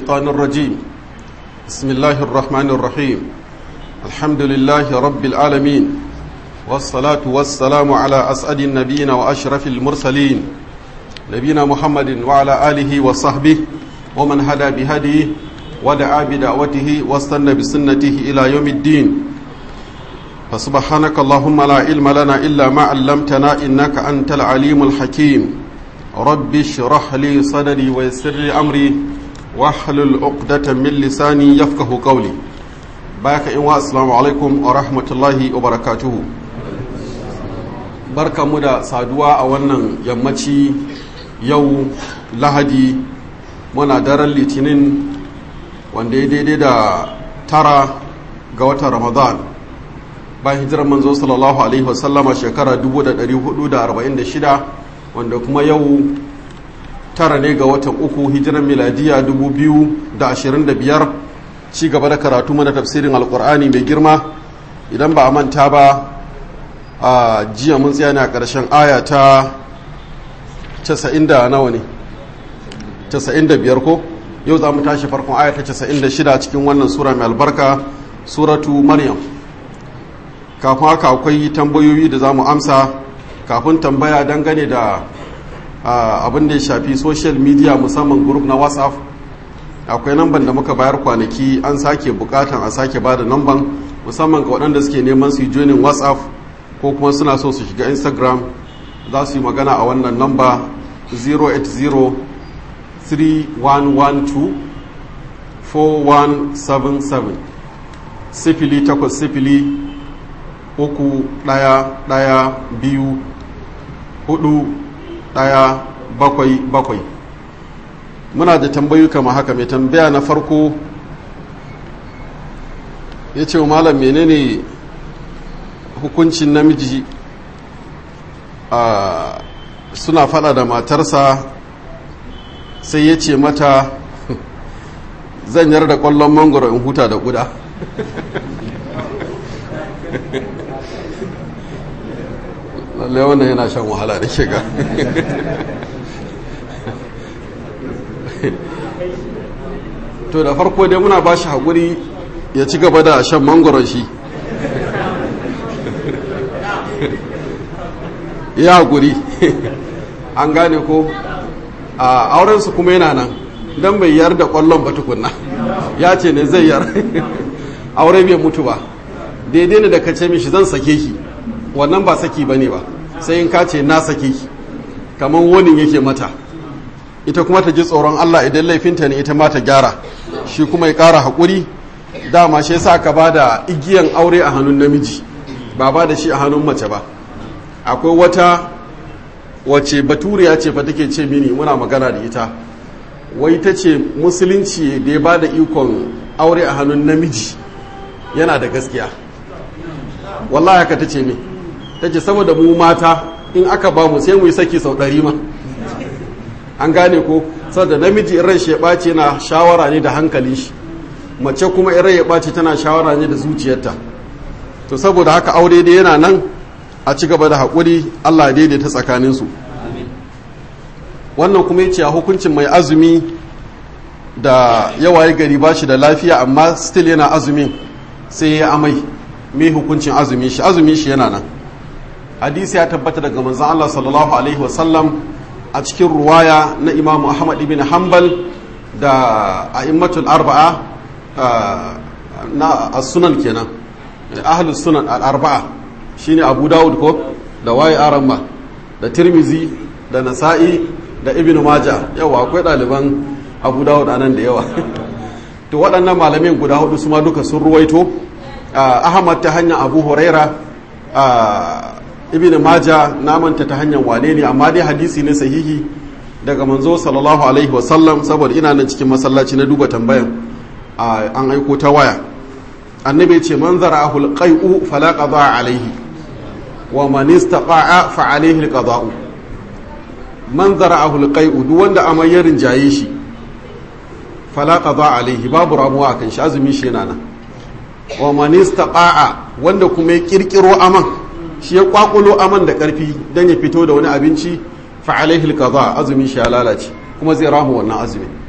الشيطان الرجيم بسم الله الرحمن الرحيم الحمد لله رب العالمين والصلاة والسلام على أسعد النبيين وأشرف المرسلين نبينا محمد وعلى آله وصحبه ومن هدى بهديه ودعا بدعوته واستنى بسنته إلى يوم الدين فسبحانك اللهم لا علم لنا إلا ما علمتنا إنك أنت العليم الحكيم رب اشرح لي صدري ويسر لي أمري واحلل عقدة من لساني يفقه قولي باك إن السلام عليكم ورحمة الله وبركاته barka mu da saduwa a wannan yammaci yau lahadi muna daren litinin wanda ya daidai da tara ga watan ramadan bayan hijirar manzo sallallahu alaihi wasallama shekara 1446 wanda kuma yau tara ne ga watan uku hijirar miladiya 2025 ci gaba da karatu mana tafsirin alkur'ani mai girma idan ba a manta ba a jiya mun tsaya ne a ƙarshen aya ta 90 da nawa ne 95 ko yau za mu tashi farkon aya ta 96 cikin wannan sura mai albarka suratu maryam kafin haka akwai tambayoyi da za mu amsa kafin tambaya dangane da abin da ya shafi social media musamman group na whatsapp akwai namban da muka bayar kwanaki an sake bukatan a sake ba da namban musamman ga waɗanda suke neman su yi joinin whatsapp ko kuma suna so su shiga instagram za su yi magana a wannan namba 080 3112 4177 sifili takwas sifili uku ɗaya ɗaya biyu hudu ɗaya bakwai bakwai muna da tambayi kama haka mai tambaya na farko ya ce malam menene hukuncin namiji a suna fada da matarsa sai ya ce mata zan yar da kwallon mangoro in huta da kuda lallai wannan yana shan wahala da shiga to da farko dai muna ba shi haƙuri ya ci gaba da shan mangoron shi ya haƙuri an gane ko a aurensu kuma yana nan don bai yar da ƙwallon ba tukunna ya ce ne zai yar aure bai mutu ba daidai ne da ka ce mishi zan sake ki wannan ba saki ba ne ba sai in ka ce na sake ki kamar wani yake mata ita kuma ta ji tsoron Allah idan laifinta ne ita ma ta gyara shi kuma ya ƙara haƙuri dama shi yasa ka ba da igiyan aure a hannun namiji ba ba da shi a hannun mace ba akwai wata wace baturiya ce fa take ce mini muna magana da ita wai ta ce musulunci da ya ba da ikon aure a hannun namiji yana da gaskiya wallahi haka ta ce min ta ce saboda mu mata in aka ba mu sai mu yi saki sau ɗari ma an gane ko saboda namiji in ran shi ya ɓace na shawara ne da hankalin shi mace kuma in ran ya ɓace tana shawara ne da zuciyarta to saboda haka aure dai yana nan a ci gaba da haƙuri allah daidaita tsakaninsu wannan kuma yace a hukuncin mai azumi da yawaye gari ba shi da lafiya amma still yana azumin sai ya amai mai hukuncin azumin shi azumin shi yana nan hadisi ya tabbata daga manzon Allah sallallahu alaihi wasallam a cikin ruwaya na Imam Ahmad ibn Hanbal da a'immatul arba'a na as-sunan kenan ahlus sunan al-arba'a shine Abu Dawud ko da waye aramma da Tirmizi da Nasa'i da Ibn Majah yawa akwai ɗaliban Abu Dawud anan da yawa to waɗannan malamin guda hudu su ma duka sun ruwaito ahmad ta hanyar abu huraira ibn maja namanta ta hanyar wane ne amma dai hadisi ne sahihi daga manzo sallallahu alaihi wasallam saboda ina nan cikin masallaci na duba tambayan an aiko ta waya annabi ce man zara'ahu alqai'u fala qada alaihi wa man istaqa'a fa alaihi alqada'u man zara'ahu alqai'u duk wanda amai ya rinjaye shi fala qada alaihi babu ramuwa kan shi azumi shi yana nan wa man istaqa'a wanda kuma ya kirkiro aman shi ya kwakulo aman da karfi dan ya fito da wani abinci fa alaihi alqada azumi shi ya lalace kuma zai ramu wannan azumi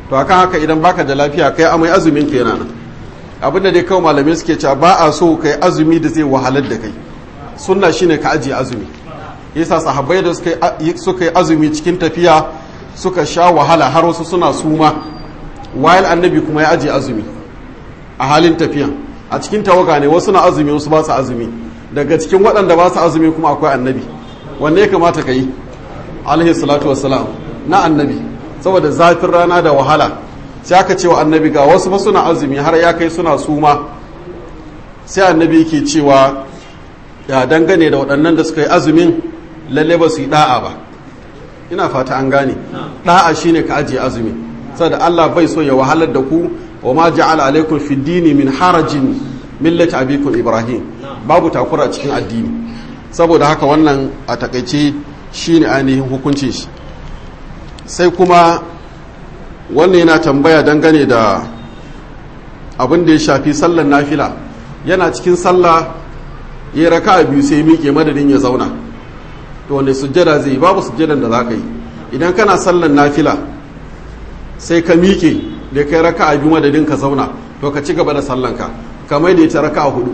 to akan haka idan baka da lafiya kai amai azumin ka yana nan abin da dai kawai malamai suke cewa ba a so kai azumi da zai wahalar da kai sunna shine ka ajiye azumi yasa sahabbai da suka yi azumi cikin tafiya suka sha wahala har wasu suna suma wayal annabi kuma ya ajiye azumi a halin tafiya a cikin tawaga ne wasu na azumi wasu ba su azumi daga cikin waɗanda ba su azumi kuma akwai annabi wanne ya kamata ka yi alaihi salatu wassalam na annabi saboda zafin rana da wahala sai aka ce wa annabi ga wasu ba suna azumi har ya kai suna suma sai annabi yake cewa ya dangane da waɗannan da suka yi azumin lalle ba su yi da'a ba ina fata an gane da'a shine ka ajiye azumi saboda Allah bai so ya wahalar da ku wa ma ja'ala alaikum fi dini min harajin millati abikum ibrahim babu takura cikin addini saboda haka wannan a takaice shine ainihin hukuncin shi sai kuma wannan yana tambaya dangane da abin da ya shafi sallar nafila yana cikin sallah ya raka a biyu sai miƙe madadin ya zauna to wanda sujjada zai yi babu sujjadan da za ka yi idan kana sallar nafila sai ka miƙe da kai raka a biyu madadin ka zauna to ka ci gaba da sallanka kamar da ita raka a hudu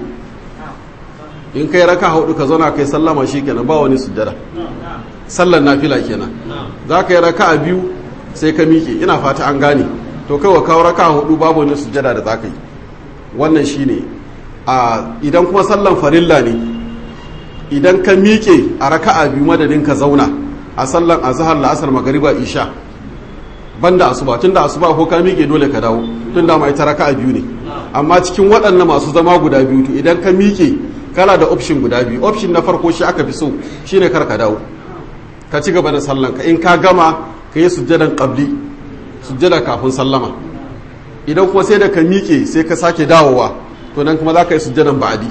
in kai raka a hudu ka zauna kai sallama shi kenan ba wani sujjada sallar nafila kenan za ka yi raka a biyu sai ka miƙe ina fata an gane to kai wa kawo raka a hudu babu wani sujjada da za ka yi wannan shi ne idan kuma sallan farilla ne idan ka miƙe a raka a biyu madadin ka zauna a sallan azhar la'asar magariba isha banda asuba tunda asuba ko ka miƙe dole ka dawo tunda ma ita raka a biyu ne amma cikin waɗannan masu zama guda biyu to idan ka miƙe kana da option guda biyu option na farko shi aka fi so shine kar ka dawo ka ci gaba da sallanka in ka gama ka yi sujjadan qabli sujjada kafin sallama idan kuma sai da ka miƙe sai ka sake dawowa to nan kuma za ka yi sujjadan ba'adi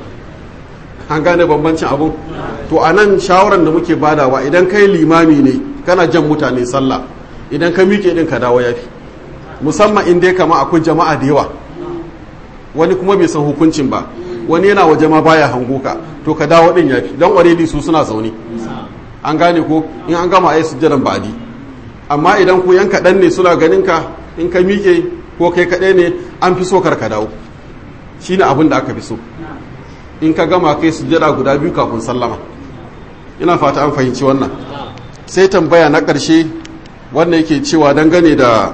an gane bambancin abun to a nan shawarar da muke badawa idan kai limami ne kana jan mutane sallah idan ka miƙe din ka dawo yafi musamman in dai kama akwai jama'a da yawa wani kuma bai san hukuncin ba wani yana waje ma baya hango ka to ka dawo din yafi don already su suna zaune an gane ko in an gama ayi sujjadan ba'adi amma idan ku yan kaɗan ne suna ganin ka in ka miƙe ko kai kaɗai ne an fi so kar ka dawo shine abin da aka fi so in ka gama kai sujjada guda biyu kafin sallama ina fata an fahimci wannan sai tambaya na ƙarshe wanda yake cewa dangane da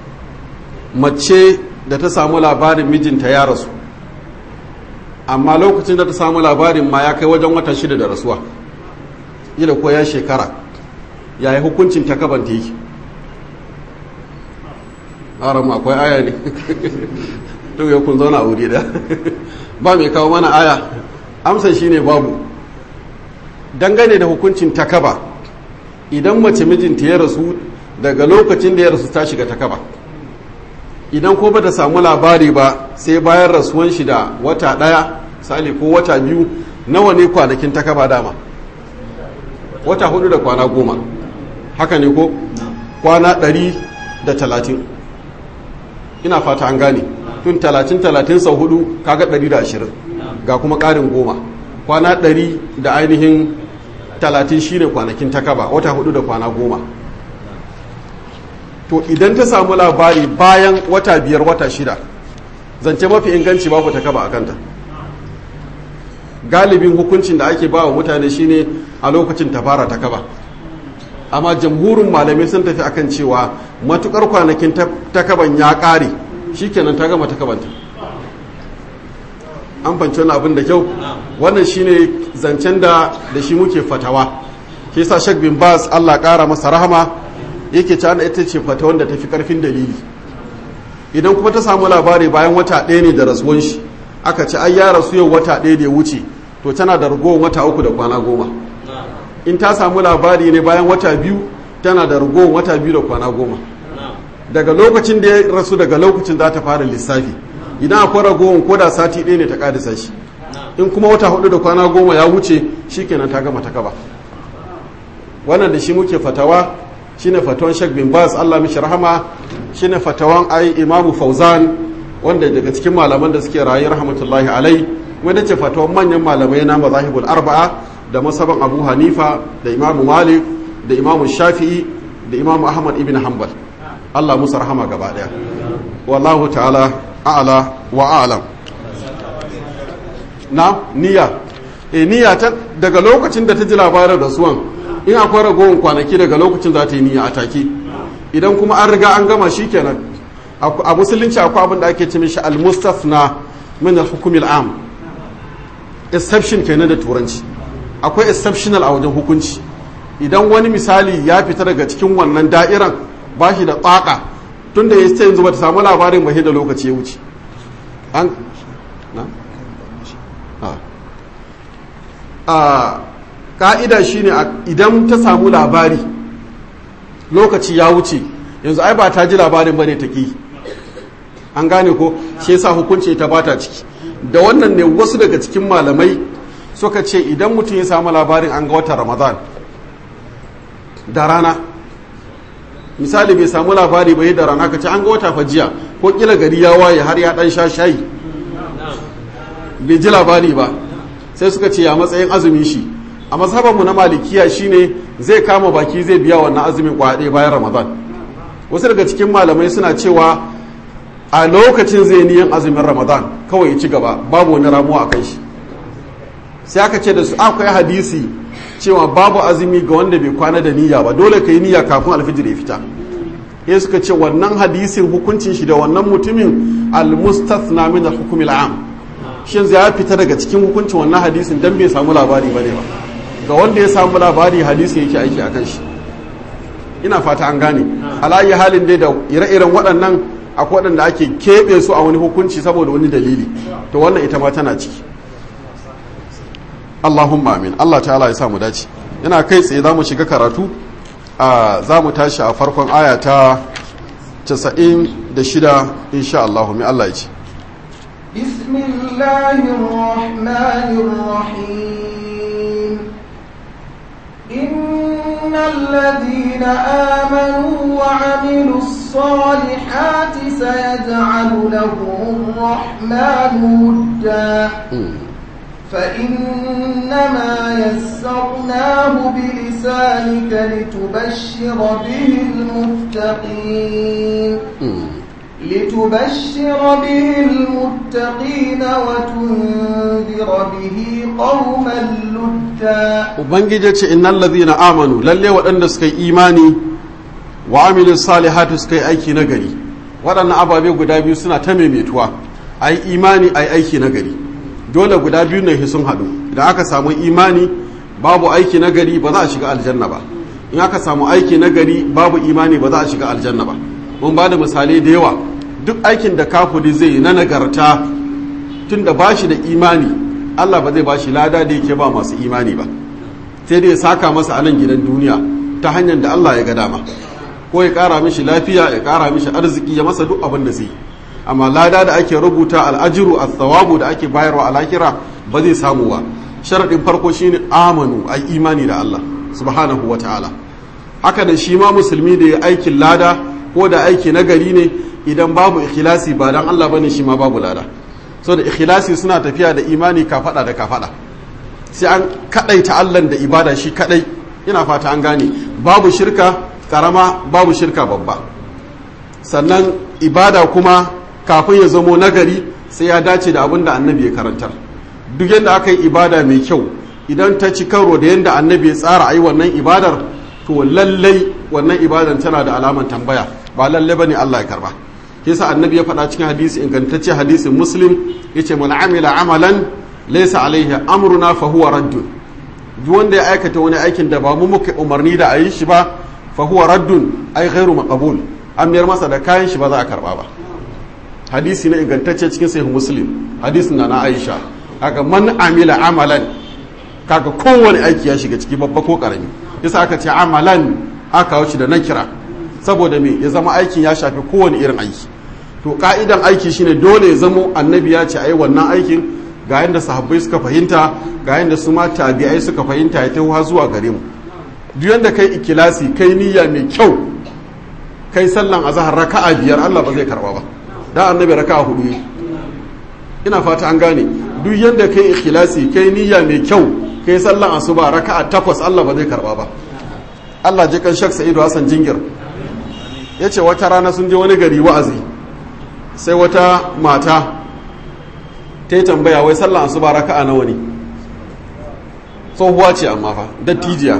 mace da ta samu labarin mijinta ya rasu amma lokacin da ta samu labarin ma ya kai wajen wata shida da rasuwa ila ko ya shekara yayi hukuncin ta kabanta yake haram akwai aya ne to ya kun zauna a wuri da ba mai kawo mana aya amsa shine babu dangane da hukuncin takaba idan mace mijinta ya rasu daga lokacin da ya rasu ta shiga takaba idan ko ba ta samu labari ba sai bayan rasuwan shi da wata ɗaya sali ko wata biyu nawa ne kwanakin takaba dama wata hudu da kwana goma haka ne ko kwana ɗari da talatin ina fata an gane tun talatin talatin sau hudu kaga ɗari da ashirin ga kuma ƙarin goma kwana ɗari da ainihin talatin shine kwanakin takaba wata hudu da kwana goma to idan ta samu labari bayan wata biyar wata shida zance mafi inganci babu takaba a kanta galibin hukuncin da ake bawa mutane shine a lokacin ta fara takaba amma jamhurin malamai sun tafi akan cewa matukar kwanakin takaban ya ƙare shikenan ta gama takabanta an fanci wani abin da kyau wannan shine zancen da da shi muke fatawa ke sa shek bin bas allah ƙara masa rahama yake ci ita ce fata wanda ta fi ƙarfin dalili idan kuma ta samu labari bayan wata ɗaya ne da rasuwan shi aka ce ai ya rasu yau wata ɗaya da ya wuce to tana da ragowar wata uku da kwana goma in ta samu labari ne bayan wata biyu tana da ragowar wata biyu da kwana goma daga lokacin da ya rasu daga lokacin za ta fara lissafi idan akwai ragowar ko da sati ɗaya ne ta ƙadisa shi in kuma wata hudu da kwana goma ya wuce shikenan ta gama ta kaba wannan da shi muke fatawa shine fatawan Sheikh bin Bas Allah mishi rahama shine fatawan ai Imamu Fauzan wanda daga cikin malaman da suke rayu rahmatullahi alai wanda ce fatawan manyan malamai na mazahibul arba'a da masaban Abu Hanifa da Imamu Malik da Imamu Shafi'i da Imamu Ahmad ibn Hanbal Allah musu rahama gaba daya wallahu ta'ala a'la wa a'lam na niyya e niyya ta daga lokacin da ta ji labarin rasuwan in akwai ragowar kwanaki daga lokacin za ta yi niyya a take idan kuma an riga an gama shikenan a musulunci akwai abin da ake ce mishi al-mustafna min al-hukm al-am exception kenan da turanci akwai exceptional a wajen hukunci idan wani misali ya fita daga cikin wannan da'iran ba shi da tsaka tun da ya ce yanzu ba ta samu labarin ba da lokaci ya wuce an na a ka'ida shine idan ta samu labari lokaci ya wuce yanzu ai ba ta ji labarin bane ta ki an gane ko shi yasa hukunci ta bata ciki da wannan ne wasu daga cikin malamai suka ce idan mutum ya samu labarin an ga watan ramadan da rana misali bai samu labari bai da rana ka ce an ga wata fajiya ko kila gari ya waye har ya dan sha shayi bai ji labari ba sai suka ce ya matsayin azumin shi a mazhabanmu na malikiya shine zai kama baki zai biya wannan azumin kwaɗe bayan ramadan wasu daga cikin malamai suna cewa a lokacin zai niyan azumin ramadan kawai ya ci gaba babu wani ramuwa a kai shi sai aka ce da su akwai hadisi cewa babu azumi ga wanda bai kwana da niyya ba dole ka yi niyya kafin alfijir ya fita ya suka ce wannan hadisin hukuncin shi da wannan mutumin al-mustathna min al-hukm al-am shi yanzu ya fita daga cikin hukuncin wannan hadisin dan bai samu labari bane ba ga wanda ya samu labari hadisi yake aiki akan shi ina fata an gane alayi halin dai da ire-iren waɗannan akwai waɗanda ake keɓe su a wani hukunci saboda wani dalili to wannan ita ma tana ciki Allahumma amin Allah ta'ala ya samu dace yana kai tsaye za mu shiga karatu a za mu tashi a farkon aya ta 96 insha Allah mai Allah ya ce Bismillahirrahmanirrahim إن الذين آمنوا وعملوا الصالحات سيجعل لهم الرحمن ودا فإنما يسرناه بلسانك لتبشر به المتقين لتبشر به المتقين وتنذر به قوما لدا ubangiji ce innal ladhina amanu lalle waɗanda suka yi imani wa amilus salihati suka yi aiki na gari waɗannan ababe guda biyu suna ta maimaituwa ai imani ai aiki na gari dole guda biyu ne sun haɗu idan aka samu imani babu aiki na gari ba za a shiga aljanna ba in aka samu aiki na gari babu imani ba za a shiga aljanna ba mun ba da misalai da yawa duk aikin da kafuri zai yi na nagarta tun da ba shi da imani allah ba zai ba shi lada da yake ba masu imani ba sai dai ya saka masa a nan gidan duniya ta hanyar da allah ya ga dama ko ya kara mishi lafiya ya kara mishi arziki ya masa duk abin da zai amma lada da ake rubuta al'ajiru a tsawabu da ake bayarwa a lahira ba zai samu ba sharaɗin farko shine amanu a imani da allah subhanahu wa ta'ala haka da shi ma musulmi da ya aikin lada ko da aiki na gari ne idan babu ikhlasi ba dan Allah bane shi ma babu lada so da ikhlasi suna tafiya da imani ka fada da ka fada sai an kadaita Allah da ibada shi kadai ina fata an gane babu shirka karama babu shirka babba sannan ibada kuma kafin ya zamo nagari sai ya dace da abin da annabi ya karantar duk yadda aka yi ibada mai kyau idan ta ci karo da yadda annabi ya tsara ayi wannan ibadar to lallai wannan ibadan tana da alaman tambaya ba lallai bane Allah ya karba yasa annabi ya faɗa cikin hadisi ingantacce hadisin muslim yace man amila amalan laysa alaihi amruna fa huwa raddun duk wanda ya aikata wani aikin da ba mu muka umarni da a yi shi ba fa huwa raddun ai ghairu maqbul an mayar masa da kayan shi ba za a karba ba hadisi na ingantacce cikin sahih muslim hadisin na na aisha kaga man amila amalan kaga kowane aiki ya shiga ciki babba ko karami yasa aka ce amalan aka wuce da nakira saboda me ya zama aikin ya shafi kowane irin aiki to ka'idan aiki shine dole ya zamo annabi ya ce ai wannan aikin ga yadda sahabbai suka fahimta ga yadda su ma tabi'ai suka fahimta ya taho zuwa gare mu duk yanda kai ikilasi kai niyya mai kyau kai sallan azhar raka'a biyar Allah ba zai karba ba da annabi raka'a hudu ina fata an gane duk yanda kai ikhlasi kai niyya mai kyau kai sallan asuba raka'a takwas Allah ba zai karba ba Allah je kan Sheikh Sa'idu Hassan Jingir ya ce wata rana sun je wani gari wa'azi sai wata mata ta yi tambaya wai sallan asuba raka'a nawa ne tsohuwa ce amma fa dattijiya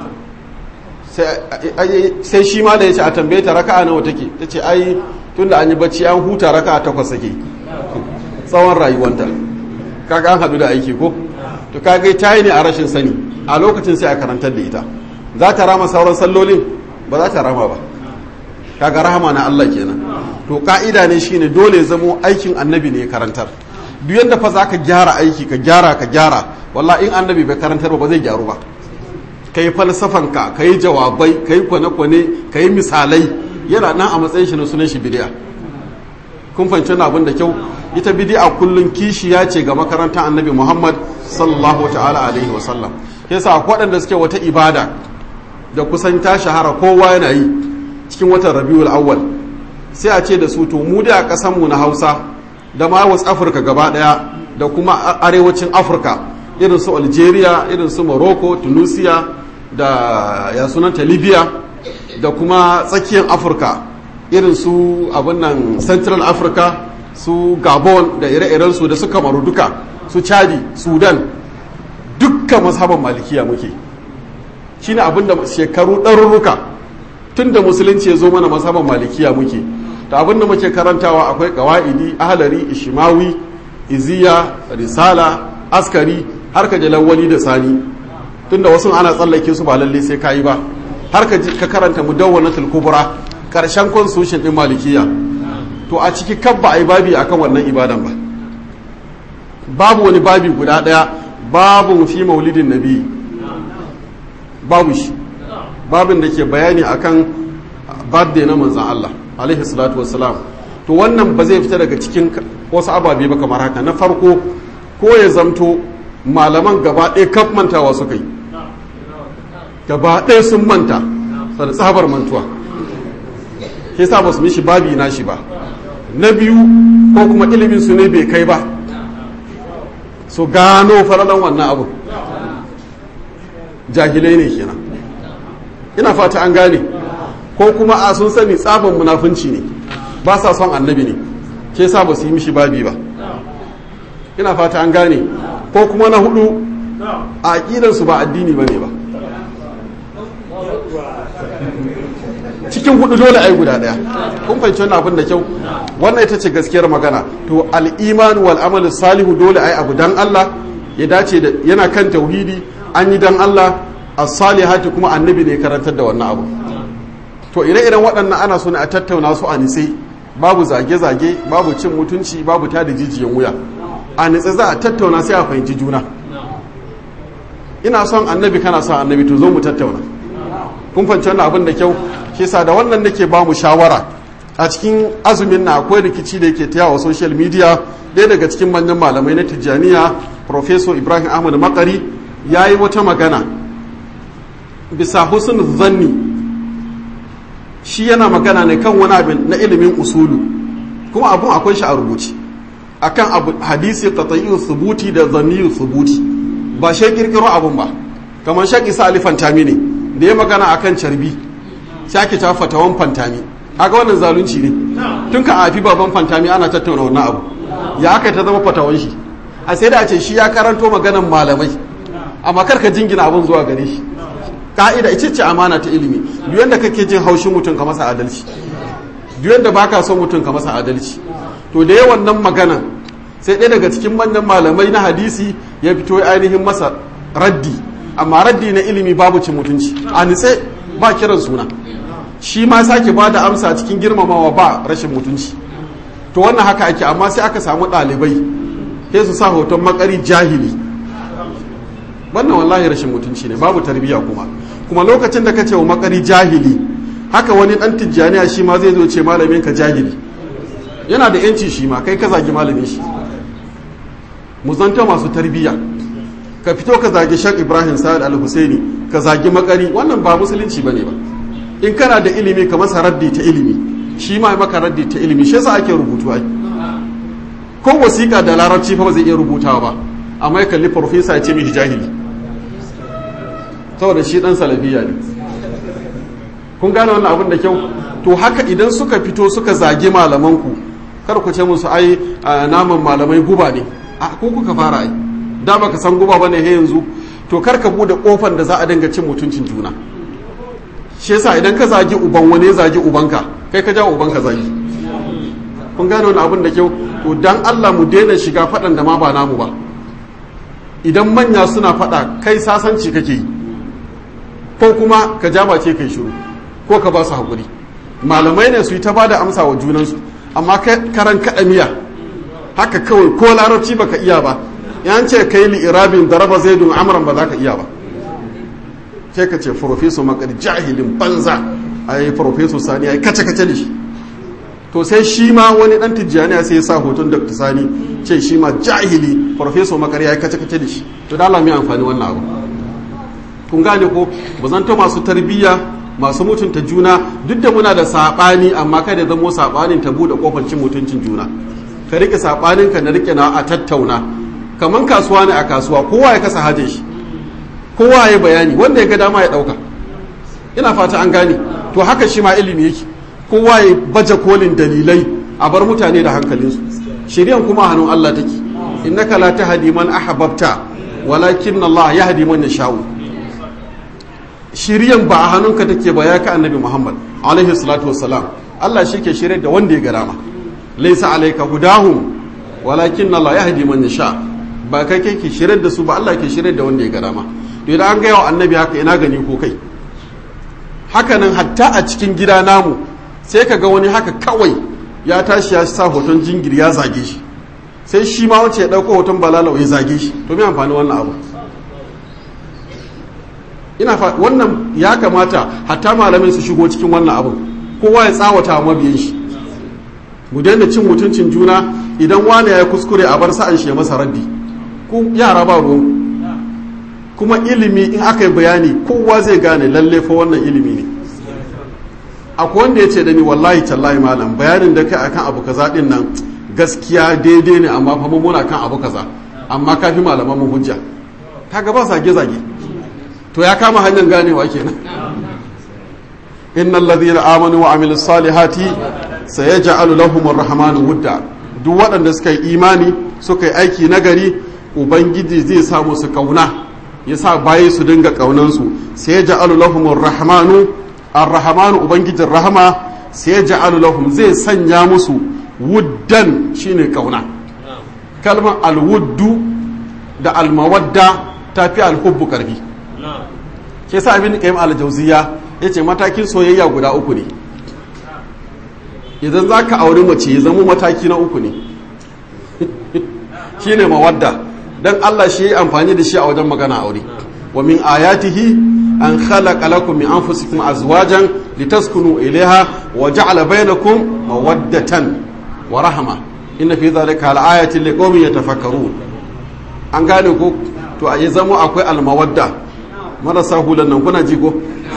sai shi ma da ya ce a tambaye ta raka'a nawa take ta ce ai tun da an yi bacci an huta raka'a takwas sake tsawon rayuwanta kaga an haɗu da aiki ko to kaga ta yi ne a rashin sani a lokacin sai a karantar da ita za ta rama sauran sallolin ba za ta rama ba kaga rahama na Allah kenan to ka'ida ne shine dole zamo aikin annabi ne ya karantar duk yanda fa zaka gyara aiki ka gyara ka gyara wallahi in annabi bai karantar ba zai gyaru ba kai falsafan ka kai jawabai kai kwane-kwane kai misalai yana nan a matsayin shi na sunan shi bidiya kun fahimci wannan abin da kyau ita bidi'a kullun kishiya ce ga makarantar annabi Muhammad sallallahu ta'ala alaihi wa sallam yasa waɗanda suke wata ibada da kusan ta shahara kowa yana yi cikin watan Rabiul Awwal sai a ce da su to mu da kasan mu na Hausa da ma West Africa gaba daya da kuma arewacin Afirka irin su Algeria irin su Morocco Tunisia da ya sunanta Libya da kuma tsakiyar Afirka irin su abin nan Central Africa su gabon da ire-irensu da su kamaru duka su chadi sudan dukkan mazhaban malikiya muke shine abinda shekaru ɗarurruka tun da musulunci ya zo mana mazhaban malikiya muke da abinda muke karantawa akwai ƙawa'idi ahalari ishimawi iziya risala askari har ka jalawali da sani tun da wasu ana tsallake su ba lalle sai kayi ba har ka karanta mudawwanatul kubra karshen constitution din malikiya to a ciki kabba a yi babi akan wannan ibadan ba babu wani babi guda daya babu fi maulidin nabi babu shi babin da ke bayani akan birthday na manzan Allah alaihi salatu wassalam to wannan ba zai fita daga cikin wasu ababe ba kamar haka na farko ko ya zamto malaman gaba ɗaya kaf mantawa suka yi gaba ɗaya sun manta da tsabar mantuwa ke sa ba su mishi babi na shi ba na biyu ko kuma ilimin su ne bai kai ba su gano faralan wannan abu jahilai ne kenan ina fata an gane ko kuma a sun sani tsabon munafunci ne ba sa son annabi ne ke sa ba su yi mishi babi ba ina fata an gane ko kuma na hudu a aƙidansu ba addini ba ne ba cikin hudu dole ai guda daya kun fahimci wannan abin da kyau wannan ita ce gaskiyar magana to al-iman wal amal salihu dole ai abu dan Allah ya dace da yana kan tauhidi an yi dan Allah as-salihati kuma annabi ne karantar da wannan abu to ire-iren waɗannan ana so ne a tattauna su a nitse babu zage-zage babu cin mutunci babu tada jijiyan wuya a nitse za a tattauna sai a fahimci juna ina son annabi kana son annabi to zo mu tattauna kun fahimci wannan abin da kyau shi sa da wannan nake ba mu shawara a cikin azumin na akwai rikici da yake tayawa social media ɗaya daga cikin manyan malamai na tijjaniya professor ibrahim ahmad makari ya yi wata magana bisa husn zanni shi yana magana ne kan wani abin na ilimin usulu kuma abun akwai shi a rubuce akan abu hadisi qat'iyyu thubuti da zanniyu thubuti ba shi kirkiro abun ba kamar shaki sa alifan ne da ya magana akan carbi sake ta fatawan fantami haka wannan zalunci ne tun ka afi baban fantami ana tattauna wannan abu ya aka ta zama fatawan shi a sai da a ce shi ya karanto maganan malamai amma kar ka jingina abun zuwa gare shi ka'ida ita ce amana ta ilimi duk yanda kake jin haushin mutum ka masa adalci duk yanda baka son mutum ka masa adalci to da yawan nan maganan sai ɗaya daga cikin manyan malamai na hadisi ya fito ainihin masa raddi amma raddi na ilimi babu cin mutunci a nitse ba kiran suna shi ma sake ba da amsa cikin girmamawa ba rashin mutunci to wannan haka ake amma sai aka samu ɗalibai sai su sa hoton makari jahili wannan wallahi rashin mutunci ne babu tarbiyya kuma kuma lokacin da ka ce wa makari jahili haka wani ɗan tijjaniya shi ma zai zo ce malamin ka jahili yana da yanci shi ma kai ka zagi malamin shi mu zanta masu tarbiyya ka fito ka zagi shak ibrahim sa'ad al-husaini ka zagi makari wannan ba musulunci bane ba in kana da ilimi ka masa raddi ta ilimi shi ma maka raddi ta ilimi shi yasa ake rubutu ai ko wasiƙa da larabci fa ba zai iya rubutawa ba amma ya kalli farfesa ya ce mishi jahili saboda shi dan salafiya ne kun gane wannan abin da kyau to haka idan suka fito suka zagi malamanku kar ku ce musu ai naman malamai guba ne a ko kuka fara ai da baka san guba bane he yanzu to kar ka bude kofar da za a dinga cin mutuncin juna shi yasa idan ka zagi uban wani zagi ubanka kai ka jawo ubanka zagi kun gane wani abin da kyau to dan Allah mu daina shiga faɗan da ma ba namu ba idan manya suna faɗa kai sasanci kake yi ko kuma ka ja bace kai shiru ko ka ba su haƙuri malamai ne su yi ta ba da amsa wa junansu amma karan kaɗa miya haka kawai ko larabci baka iya ba yan ce kai li irabin da raba zaidun amran ba za ka iya ba sai ka ce profeso makar jahilin banza a yi profeso sani ya yi kace-kace da shi to sai shi ma wani dan tijjaniya sai ya sa hoton dr sani ce shi ma jahili profeso makar ya yi kace-kace da shi to da mai amfani wannan abu kun gane ko ba zanto masu tarbiyya masu mutunta juna duk da muna da saɓani amma kada zamo saɓanin ta buɗe kofar cin mutuncin juna ka rike saɓanin ka na rike na a tattauna kamar kasuwa ne a kasuwa kowa ya kasa hajin shi kowa ya bayani wanda ya ga dama ya ɗauka ina fata an gane to haka shi ma ilimi yake kowa ya baje kolin dalilai a bar mutane da hankalinsu shiryan kuma hannun Allah take innaka la tahdi man ahbabta walakin Allah yahdi man yasha'u shiryan ba a hannunka take ba ya ka annabi Muhammad alaihi salatu wassalam Allah shi ke shirye da wanda ya ga dama laysa alayka hudahum walakin Allah yahdi man yasha ba kai kai ke shirye da su ba Allah ke shirye da wanda ya ga dama to idan an ga yawa annabi haka ina gani ko kai hakanan hatta a cikin gida namu sai ka ga wani haka kawai ya tashi ya sa hoton jingiri ya zage shi sai shi ma wace ya ɗauko hoton balalau ya zage shi to me amfani wannan abu ina fa wannan ya kamata hatta malamai su shigo cikin wannan abu kowa ya tsawata wa mabiyan shi mu daina cin mutuncin juna idan wani ya yi kuskure a bar sa'an shi ya masa raddi ku yara ba ruwan kuma ilimi in aka yi bayani kowa zai gane lalle fa wannan ilimi ne akwai wanda ya ce da ni wallahi tallahi malam bayanin da kai akan abu kaza din nan gaskiya daidai ne amma fa muna kan abu kaza amma kafi malaman mu hujja kaga ba zage zage to ya kama hanyar ganewa kenan innal ladhina amanu wa amilus salihati sayaj'alu lahum arrahmanu wudda duk waɗanda suka yi imani suka yi aiki nagari ubangiji zai samu su kauna yasa bayi su dinga kaunansu sayaj'alu lahum arrahmanu arrahmanu ubangijin rahama sayaj'alu lahum zai sanya musu wuddan shine kauna kalmar alwuddu da almawadda ta fi alhubbu karfi ke sa abin kayan aljauziya ya ce matakin soyayya guda uku ne idan za ka auri mace ya zama mataki na uku ne shi ne mawadda don allah shi ya amfani da shi a wajen magana aure wa min ayatihi an khalaqa lakum min anfusikum azwajan litaskunu ilaiha wa ja'ala bainakum mawaddatan wa rahma inna fi dhalika al-ayatin liqaumin yatafakkarun an gane ko to a yi zama akwai almawadda marasa hulan nan kuna ji ko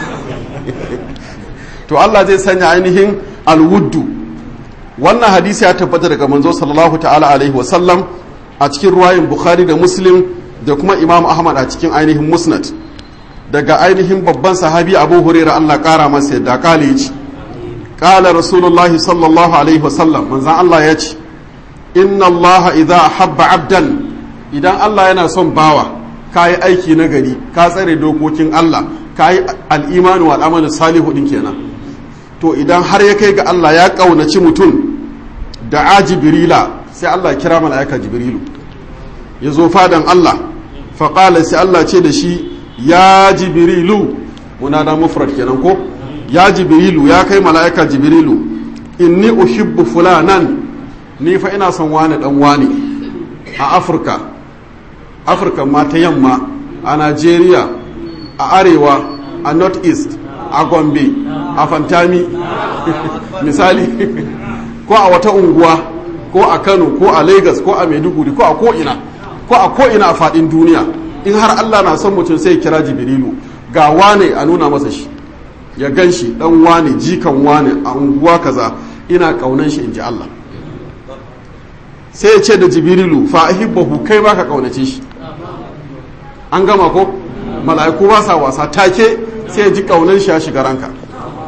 to Allah zai sanya ainihin alwuddu wannan hadisi ya tabbata daga manzo sallallahu ta'ala alaihi wa sallam a cikin ruwayin bukhari da muslim da kuma imam ahmad a cikin ainihin musnad daga ainihin babban sahabi abu hurairah Allah kara masa yadda kale ya ce qala rasulullahi sallallahu alaihi wa sallam manzon Allah ya ce inna Allah idza habba abdan idan Allah yana son bawa ka yi aiki na gari ka tsare dokokin Allah ka yi al'imanu wa al'amalin salihu ɗin kenan to idan har ya kai ga Allah ya ƙaunaci mutum da a jibirila sai Allah kira mala'ika jibrilu ya zo fadan Allah faƙala sai Allah ce da shi ya jibirilu muna da mufrad kenan ko ya jibirilu ya kai mala'ika jibrilu inni uhibbu fulanan ni fa ina son wani dan wani a afirka afirka ma ta yamma a nigeria a arewa a north east a gombe a fantami misali ko a wata unguwa ko a kano ko a lagos ko a maiduguri ko a ko'ina ko a ko'ina a fadin duniya in har allah na son mutum sai kira jibrilu ga wane a nuna masa shi ya gan shi dan wane jikan wane a unguwa kaza ina kaunan shi in ji allah sai ya ce da jibrilu fa ahibbahu kai baka kaunace shi an gama ko mala'iku ba sa wasa take sai ya ji kaunan shi ya shiga ranka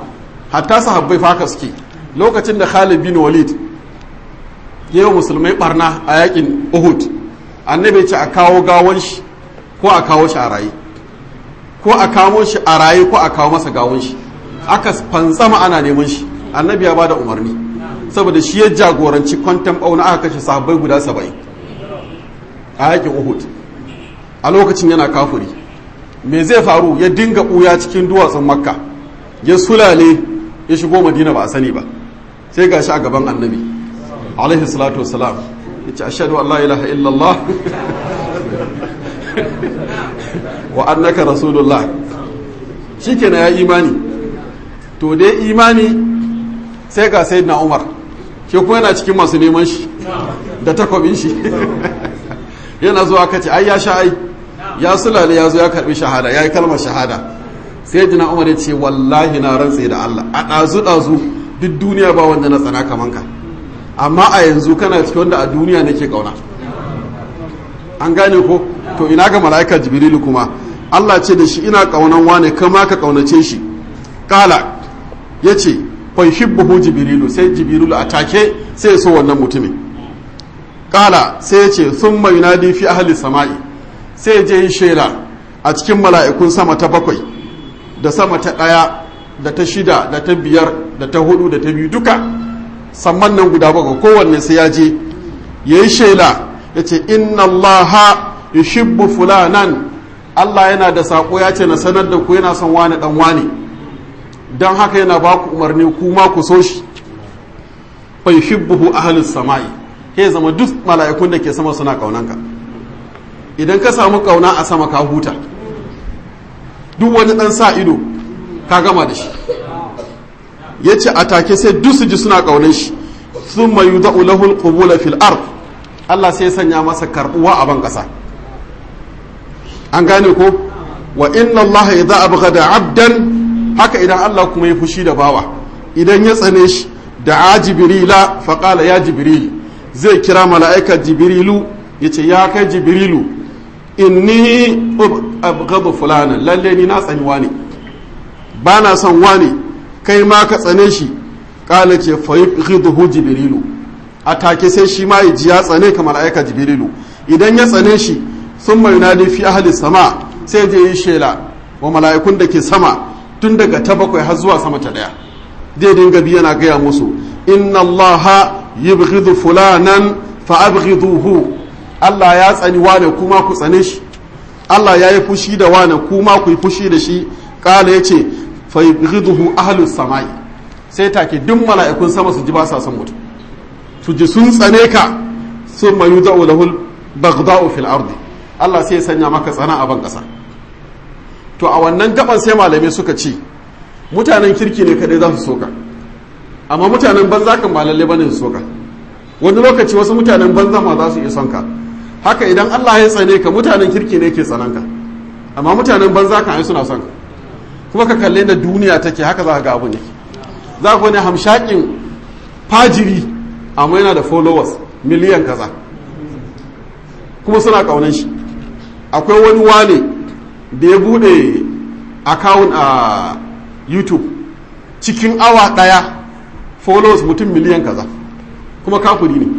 hatta sahabbai faka suke lokacin da Khalid bin Walid ya yi musulmai barna a yakin Uhud annabi ce a kawo gawon shi ko a kawo shi a raye ko a kawo shi a raye ko a kawo masa gawon shi aka fantsama ana neman shi annabi ya bada umarni saboda shi ya jagoranci kwantan bauna aka kashe sahabbai guda saba'in a yakin Uhud a lokacin yana kafuri me zai faru ya dinga ɓuya cikin duwatsun makka ya sulale ya shigo madina ba a sani ba sai ga shi a gaban annabi alaihi salatu wasalam ya ce ashadu Allah ilaha illallah wa annaka rasulullah shi ke ya imani to dai imani sai ga sai na umar ke kuma yana cikin masu neman shi da takwabin shi yana zuwa kace ai ya sha ai ya sulale ya zo ya karbi shahada ya yi kalmar shahada sai jina umar ya ce wallahi na rantse da Allah a ɗazu ɗazu duk duniya ba wanda na tsana kaman ka amma a yanzu kana cikin wanda a duniya nake kauna an gane ko to ina ga mala'ika jibrilu kuma Allah ce da shi ina kaunan wane kama ka kaunace shi kala yace fa yuhibbu jibrilu sai jibrilu a take sai ya so wannan mutumin kala sai ya ce thumma yunadi fi ahli sama'i sai je yi shaida a cikin mala'ikun sama ta bakwai da sama ta ɗaya da ta shida da ta biyar da ta hudu da ta biyu duka samman nan guda bakwai kowanne sai ya je ya yi shaida ya ce inna allaha yushibbu fulanan Allah yana da saƙo ya ce na sanar da ku yana son wani ɗan wani don haka yana ba ku umarni ku ma ku so shi fa yuhibbuhu ahlus sama'i ke zama duk mala'ikun da ke sama suna ƙaunanka idan ka samu kauna a sama ka huta duk wani dan sa ido ka gama da shi ya ce a take sai duk su ji suna kaunar shi sun mayu da'u lahul qubula fil ard Allah sai ya sanya masa karbuwa a ban kasa an gane ko wa inna Allah idza abghada abdan haka idan Allah kuma ya fushi da bawa idan ya tsane shi da jibrila fa qala ya jibril zai kira mala'ika jibrilu yace ya kai jibrilu inni abghadu fulana lalle ni na tsani wani ba na son wani kai ma ka tsane shi kala ce fa yughiduhu jibrilu a take sai shi ma ya ji ya tsane ka mala'ika jibrilu idan ya tsane shi sun mai nadi fi ahli sama sai je yi shela wa mala'ikun da ke sama tun daga ta bakwai har zuwa sama ta daya zai dinga bi yana gaya musu inna allaha yubghidu fulanan fa abghiduhu Allah ya tsani wane kuma ku tsane shi Allah ya yi fushi da wane kuma ku yi fushi da shi kala ya ce fa yubghiduhu ahlus samai sai take duk mala'ikun sama su ji ba sa son mutum su ji sun tsane ka sun mayu da'u lahul baghda'u fil ardi Allah sai ya sanya maka tsana a ban kasa to a wannan gaban sai malamai suka ce mutanen kirki ne kadai za su soka amma mutanen banza kan ba lalle bane su soka wani lokaci wasu mutanen banza ma za su iya son ka haka idan Allah ya tsane ka mutanen kirki ne ke tsanan ka amma mutanen banza kan ai suna son ka kuma ka kalle da duniya take haka za ka ga abun yake za ku wani hamshakin fajiri amma yana da followers miliyan kaza kuma suna kaunan shi akwai wani wane da ya bude account a youtube cikin awa daya followers mutum miliyan kaza kuma kafuri ne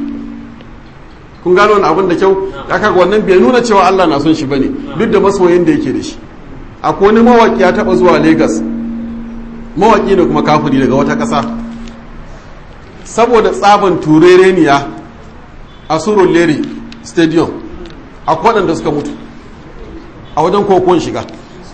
kun gano wani abin da kyau ya kaga wannan bai nuna cewa Allah na son shi bane duk da masoyin da yake da shi akwai wani mawaki ya taba zuwa Lagos mawaki ne kuma kafuri daga wata ƙasa saboda tsaban turereniya a surun lere stadium akwai waɗanda suka mutu a wajen kokon shiga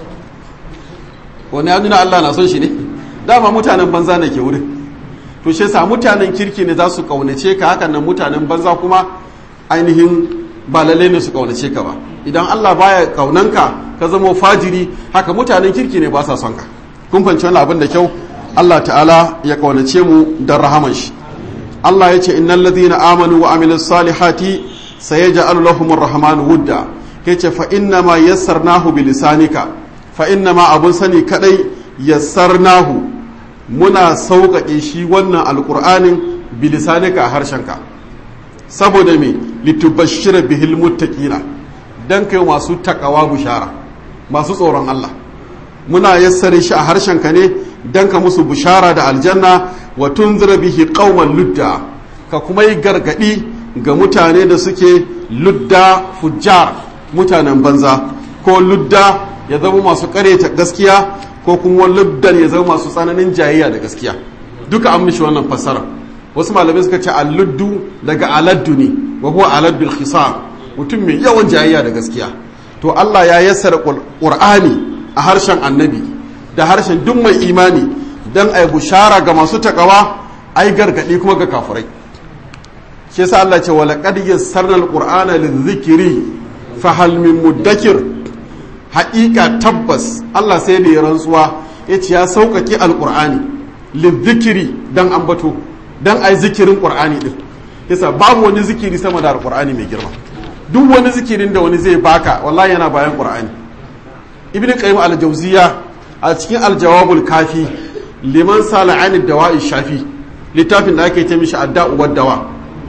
wani ya nuna Allah na son shi ne dama mutanen banza ne ke wurin to shi sa mutanen kirki ne za su kaunace ka hakan nan mutanen banza kuma ainihin ba lalle ne su kaunace ka ba idan Allah baya kaunanka ka zama fajiri haka mutanen kirki ne ba sa son ka kun fanci wani abin da kyau Allah ta'ala ya kaunace mu da rahaman shi Allah ya ce innal ladhina amanu wa amilus salihati sayaj'alu lahum ar-rahmanu wudda yace fa inna ma yassarnahu bilisanika fa inna ma abun sani kadai yassarnahu muna sauƙaƙe shi wannan alƙur'anin bilisanika a harshenka saboda me litubashshira bihil muttaqina dan kai masu takawa bushara masu tsoron Allah muna yassare shi a harshenka ne dan ka musu bushara da aljanna wa tunzira bihi qauman ludda ka kuma yi gargadi ga mutane da suke ludda fujjar mutanen banza ko ludda ya zama masu kareta gaskiya ko kuma luddan ya zama masu tsananin jayayya da gaskiya duka an mishi wannan fassara wasu malamai suka ce alluddu daga aladdu ne wa huwa alad bil khisam mutum mai yawan jayayya da gaskiya to Allah ya yassara qur'ani a harshen annabi da harshen duk mai imani dan ai bushara ga masu takawa ai gargadi kuma ga kafirai shi yasa Allah ce wala qad yassarna alqur'ana lidhikri fa hal min muddakir haƙiƙa tabbas Allah sai da ya rantsuwa yace ya sauƙaƙe alqur'ani lidhikri dan ambato dan ai zikirin qur'ani din yasa babu wani zikiri sama da alqur'ani mai girma duk wani zikirin da wani zai baka wallahi yana bayan qur'ani ibnu qayyim al-jawziya a cikin al-jawabul kafi liman sala anid dawa'i shafi littafin da ake ce mishi adda'u wad dawa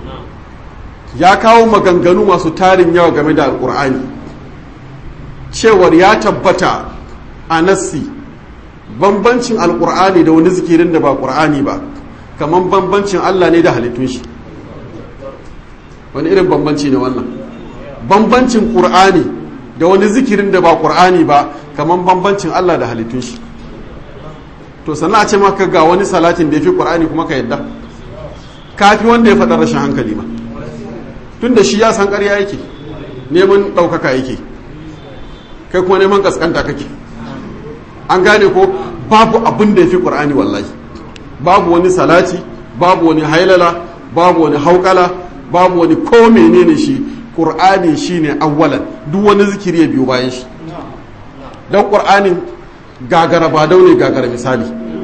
ya kawo maganganu masu tarin yawa game da alqur'ani cewar ya tabbata a nassi bambancin alqur'ani da wani zikirin da ba qur'ani ba kaman bambancin Allah ne da halittun shi wani irin bambanci ne wannan bambancin ƙur'ani da wani zikirin da ba ƙur'ani ba kamar bambancin Allah da halittun shi to sannan a ce maka ga wani salatin da ya fi ƙur'ani kuma ka yadda kafi wanda ya faɗa rashin hankali ma tun da shi ya san ƙarya yake neman ɗaukaka yake kai kuma neman ƙasƙanta kake an gane ko babu abin da ya fi ƙur'ani wallahi babu wani salati babu wani hailala babu wani haukala babu wani ko menene shi ƙur'ani shine awwalan duk wani zikiri ya biyo bayan shi don ƙur'anin gagara ba daune gagara misali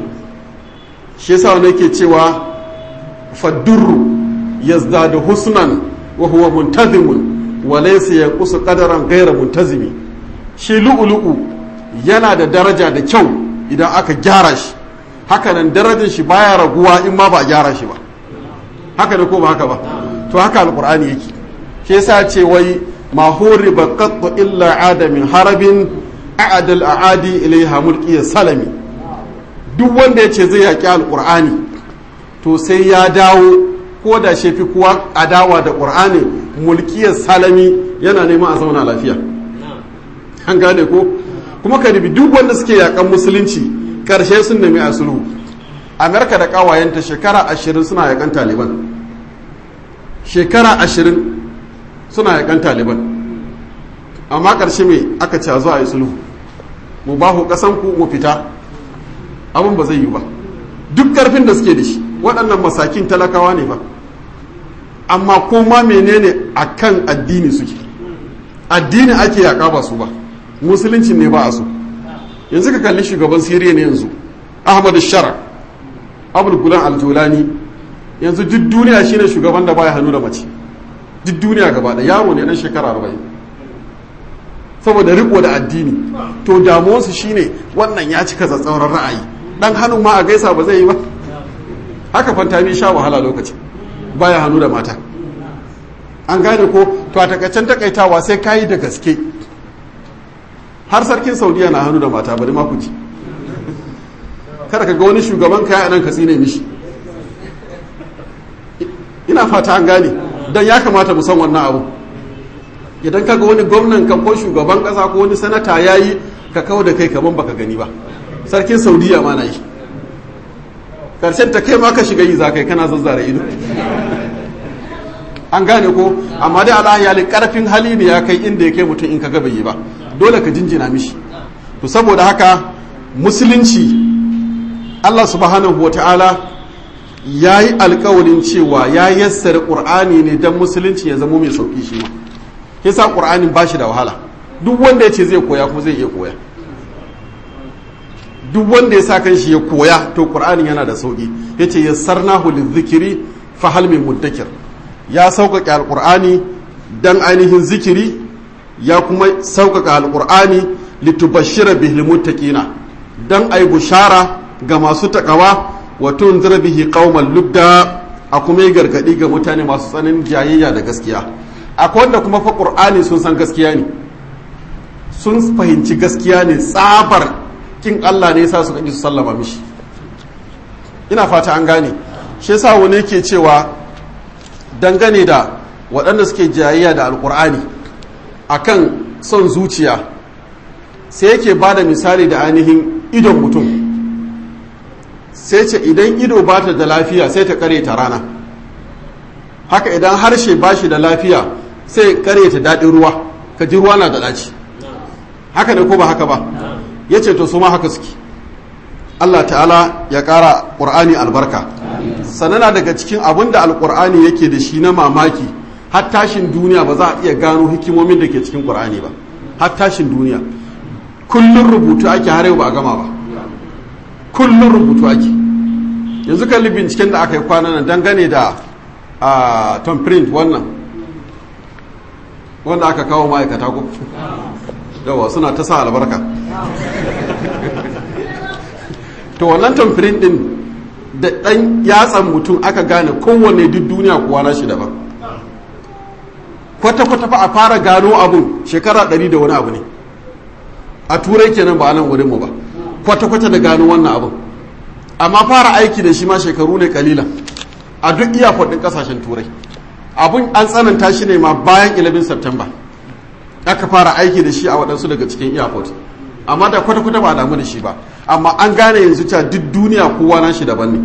shi yasa wani ke cewa faddurru yazdadu husnan wa huwa muntazimun wa laysa yanqusu qadaran ghayra muntazimi shi lu'ulu'u yana da daraja da kyau idan aka gyara shi haka nan darajar shi baya raguwa in ma ba a gyara shi ba haka ne ko ba haka ba to haka alqur'ani yake shi yasa ce wai ma huriba qattu illa adamin harabin a'adal a'adi ilaiha mulki salami duk wanda ya ce zai yaƙi alƙur'ani to sai ya dawo ko da shi fi kuwa adawa da ƙur'ani mulkiyar salami yana neman a zauna lafiya an gane ko kuma ka dubi duk wanda suke yaƙan musulunci ƙarshe sun nemi a sulhu amerika da ƙawayenta shekara ashirin suna yaƙan taliban shekara ashirin suna yaƙan taliban amma ƙarshe mai aka ce a zo a yi sulhu mu ba ku ƙasanku mu fita abin ba zai yi ba duk ƙarfin da suke da shi waɗannan masakin talakawa ne ba amma kuma menene a kan addini suke addini ake yaƙa ba su ba musulunci ne ba a so yanzu ka kalli shugaban siriya ne yanzu ahmadu shara abul gulan aljolani yanzu duk duniya shine shugaban da baya hannu da mace duk duniya gaba da yaro ne dan shekara arba'in saboda riko da addini to damuwarsu shine wannan ya cika tsatsauran ra'ayi dan hannun ma a gaisa ba zai yi ba haka fantami sha wahala lokaci baya hannu da mata an gane ko to a takaicen takaitawa sai kayi da gaske har sarkin saudiya na hannu da mata bari ma ku ji kada ka ga wani shugaban kaya nan ka tsine mishi ina fata an gane don ya kamata mu san wannan abu idan ka ga wani gwamnan ka ko shugaban kasa ko wani sanata ya yi ka kawo da kai kaman baka gani ba sarkin saudiya ma na yi karshen ta kai ma ka shiga yi za kai kana zazzara ido an gane ko amma dai ala ya karfin hali ne ya kai inda ya kai mutum in ka ga bai yi ba dole ka jinjina mishi to saboda haka musulunci Allah subhanahu wa ta'ala ya yi alkawarin cewa ya yassara ƙur'ani ne don musulunci ya zama mai sauƙi shi ma yasa ƙur'anin ba shi da wahala duk wanda ya ce zai koya kuma zai iya koya duk wanda ya sa kan shi ya koya to ƙur'anin yana da sauƙi ya ce yassarnahu lizikiri fa hal min muddakir ya sauƙaƙe alƙur'ani dan ainihin zikiri ya kuma sauƙaƙa alƙur'ani litubashshira bihil muttaqina dan ai bushara ga masu takawa wa tunzira bihi qauman ludda a kuma yi gargadi ga mutane masu tsanin jayayya da gaskiya akwai wanda kuma fa qur'ani sun san gaskiya ne sun fahimci gaskiya ne tsabar kin Allah ne yasa su kaji su sallama mishi ina fata an gane shi yasa wani yake cewa dangane da waɗanda suke jayayya da alkur'ani akan son zuciya sai yake ba da misali da ainihin idon mutum sai ce idan ido ba ta da lafiya sai ta kare ta rana haka idan harshe ba shi da lafiya sai kare ta daɗin ruwa ka ji ruwa na da ɗaci haka ne ko ba haka ba ya ce to su ma haka suke Allah ta'ala ya ƙara ƙur'ani albarka sanana daga cikin abin da alƙur'ani yake da shi na mamaki har tashin duniya ba za a iya gano hikimomin da ke cikin ƙur'ani ba har tashin duniya kullum rubutu ake har yau ba a gama ba kullum rubutu ake yanzu kalli binciken da aka yi kwanan nan dangane da a tom print wannan wanda aka kawo ma'aikata ko yawa suna ta sa albarka to wannan tom print din da ɗan yatsan mutum aka gane kowanne duk duniya kuwa na shi daban kwata-kwata fa a fara gano abun shekara ɗari da wani abu ne a turai kenan ba a nan wurinmu ba kwata-kwata da gano wannan abun amma fara aiki da shi ma shekaru ne kalilan a duk iyakon ɗin ƙasashen turai abun an tsananta shi ne ma bayan 11 september aka fara aiki da shi a waɗansu daga cikin iyakon amma da kwata-kwata ba a damu da shi ba amma an gane yanzu cewa duk duniya kowa na shi daban ne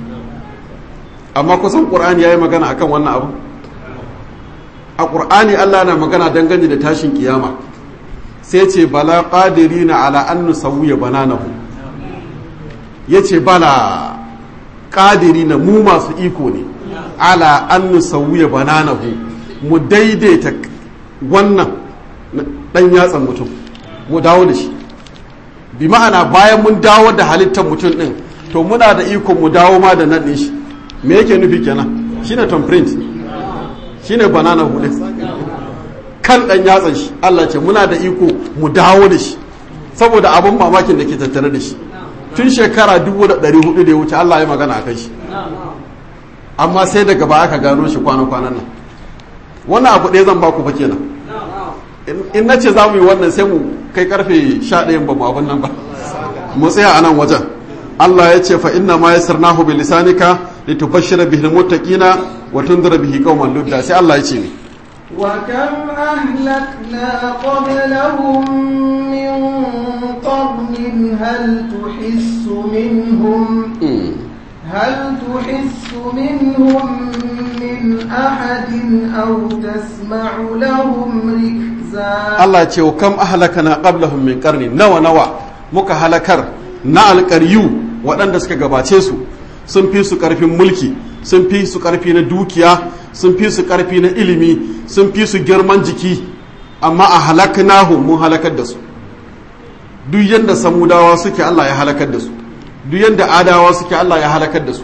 amma kusan ƙur'ani ya yi magana akan wannan abu a ƙur'ani allah na magana dangane da tashin kiyama sai ce bala ƙadiri na ala an nusawuya bananahu ya ce bala ƙadiri na mu masu iko ne ala an nusawuya bananahu mu daidaita wannan ɗan yatsan mutum mu dawo da shi bi ma'ana bayan mun dawo da halittar mutum ɗin to muna da iko mu dawo ma da nan ɗin shi me yake nufi kenan shine tom print shine banana hudu kan ɗan yatsan shi Allah ce muna da iko mu dawo da shi saboda abin mamakin da ke tattare da shi tun shekara dubu da ɗari hudu da ya wuce Allah ya magana a kai shi amma sai daga ba aka gano shi kwana-kwanan nan wannan abu ɗaya zan baku fa kenan in na ce za mu yi wannan sai mu kai karfe sha ɗayan ba mu abin nan ba mu tsaya a nan wajen Allah ya ce fa inna ma yassarnahu bi lisanika litubashshira bihi almuttaqina wa tunzira bihi qauman ludda sai Allah ya ce ni وكم أهلكنا قبلهم من قرن هل تحس منهم هل تحس منهم من أحد أو تسمع لهم ركزا Allah ce wa kam ahlakana qablahum min qarni nawa nawa muka halakar na alƙaryu waɗanda suka gabace su sun fi su ƙarfin mulki sun fi su ƙarfi na dukiya sun fi su ƙarfi na ilimi sun fi su girman jiki amma a halaknahu mun halakar da su duk yadda samudawa suke Allah ya halakar da su duk yadda adawa suke Allah ya halakar da su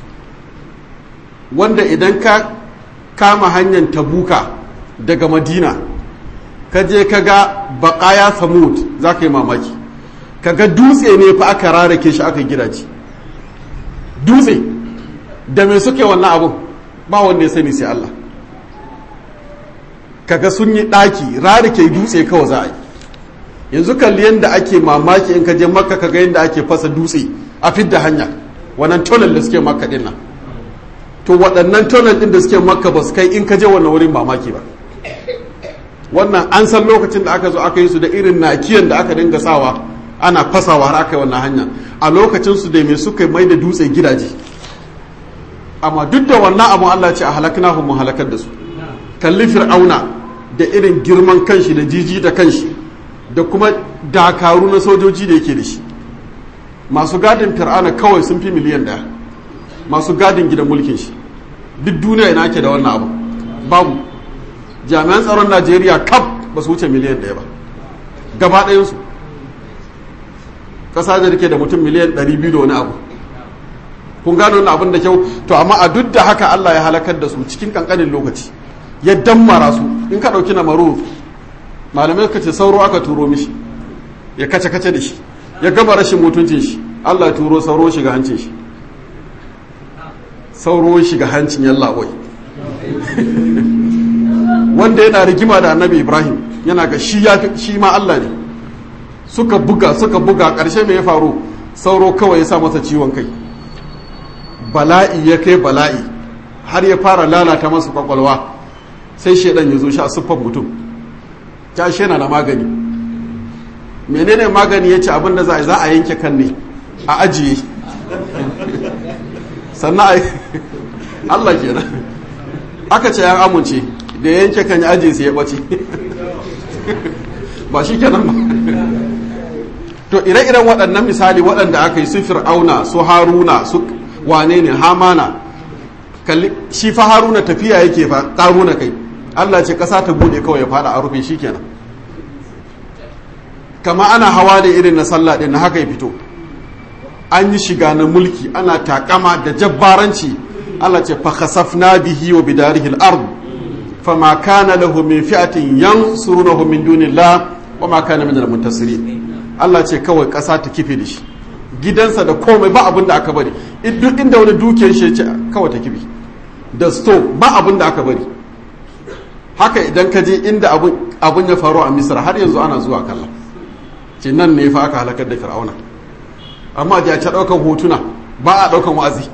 wanda idan ka kama hanyar tabuka daga madina ka je ka ga baƙaya samud za ka yi mamaki ka ga dutse ne fa aka rarake shi aka gidaje dutse da mai suke wannan abun ba wanda ya sani sai Allah kaga sun yi ɗaki rarake dutse kawai za a yi yanzu kalli yadda ake mamaki in ka je makka kaga yadda ake fasa dutse a fidda hanya wannan tonel da suke makka din nan to waɗannan tonel ɗin da suke makka ba su kai in ka je wannan wurin mamaki ba wannan an san lokacin da aka zo aka yi su da irin nakiyan da aka dinga sawa ana fasawa har aka yi wannan hanya a lokacin su da mai suka mai da dutse gidaje amma duk da wannan abu Allah ce a halakna mu halakar da su kalli fir'auna da irin girman kanshi da jiji da kanshi da kuma dakaru na sojoji da yake da shi masu gadin fir'auna kawai sun fi miliyan daya masu gadin gidan mulkin shi duk duniya ina ke da wannan abu babu jami'an tsaron najeriya kaf ba su wuce miliyan ɗaya ba gaba ɗayansu ƙasa da rike da mutum miliyan 200 da wani abu kun gano wannan abin da kyau to amma a duk da haka allah ya halakar da su cikin kankanin lokaci ya dammara su in ka ɗauki na maro malamai ka ce sauro aka turo mishi ya kace kace da shi ya gama rashin mutuncin shi allah ya turo sauro shiga hancin shi sauro shiga hancin yalla wai wanda yana rigima da annabi ibrahim yana ga shi ya shi ma allah ne suka buga suka buga ƙarshe mai ya faru sauro kawai ya sa masa ciwon kai bala'i ya kai bala'i har ya fara lalata masu kwakwalwa sai shaidan ya zo shi a siffar mutum ta shi yana da magani menene magani ya ce abin da za a yanke kan ne a ajiye sannan a Allah kenan aka ce yan amince da yanke kan ya ajiye sai ya ɓace ba shi kenan ba to ire-iren waɗannan misali waɗanda aka yi su fir'auna su haruna su wane ne hamana kalli shi fa haruna tafiya yake fa ƙaruna kai allah ce ƙasa ta buɗe kawai ya fada a rufe shi kenan kama ana hawa da irin na sallah ɗin na haka ya fito an yi shiga na mulki ana takama da jabbaranci allah ce fa khasafna bihi wa bidarihi al-ard fama kana lahu min fi'atin yansurunahu min dunillah wa ma kana min al-muntasirin Allah ce kawai ƙasa ta kife da shi gidansa da komai ba abin da aka bari duk inda wani dukiyar shi ce kawai ta kife da sto ba abin da aka bari haka idan ka je inda abin ya faru a misra har yanzu ana zuwa kalla ce nan ne fa aka halakar da fir'auna amma da ta ɗaukan hotuna ba a ɗaukan wa'azi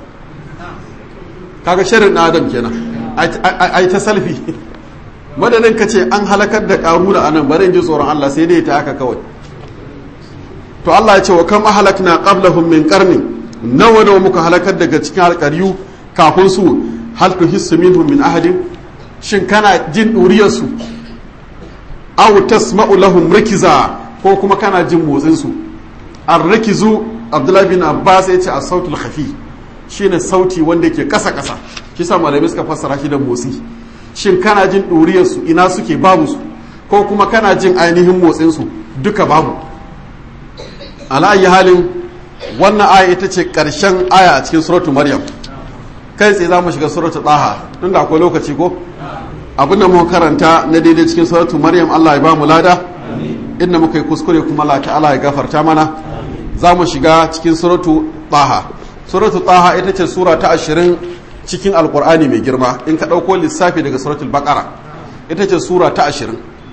kaga shirin na adam kenan ai ta salfi madadin ka ce an halakar da ƙaruna a nan bari ji tsoron Allah sai dai ta haka kawai to Allah ya ce wa kam ahlakna qablahum min qarni nawa nawa muka halakar daga cikin alƙaryu kafin su hal tuhissu minhum min ahadin shin kana jin duriyar su aw tasma'u lahum rikiza ko kuma kana jin motsin su ar-rikizu Abdullah bin Abbas ya ce as-sautul khafi shine sauti wanda yake kasa kasa kisa malamai suka fassara shi da motsi shin kana jin duriyar su ina suke babu su ko kuma kana jin ainihin motsin su duka babu ala'ayi halin wannan aya ita ce ƙarshen aya a cikin suratu maryam kai tsaye za mu shiga suratu ɗaha tun da akwai lokaci ko abinda mu karanta na daidai cikin suratu maryam allah ya ba mu lada inda muka yi kuskure kuma allah ta'ala ya gafarta mana za mu shiga cikin suratu ɗaha suratu ɗaha ita ce sura ta ashirin cikin alkur'ani mai girma in ka ɗauko lissafi daga suratul baƙara ita ce sura ta ashirin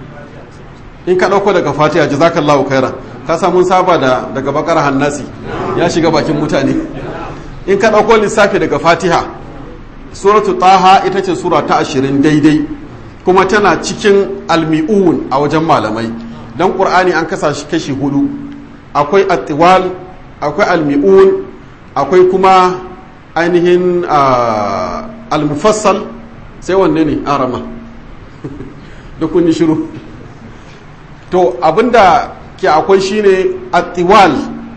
in ka ɗauko daga fatiha jazakallahu khairan ka samun saba da daga bakar hannasi ya shiga bakin mutane in ka ɗauko lissafi daga fatiha suratu taha ita ce sura ta ashirin daidai kuma tana cikin almi'un a wajen malamai don ƙur'ani an kasa shi kashi hudu akwai attiwal akwai almi'un akwai kuma ainihin almufassal sai wanne ne arama da kun yi shiru to abinda ke akwai shine attiwal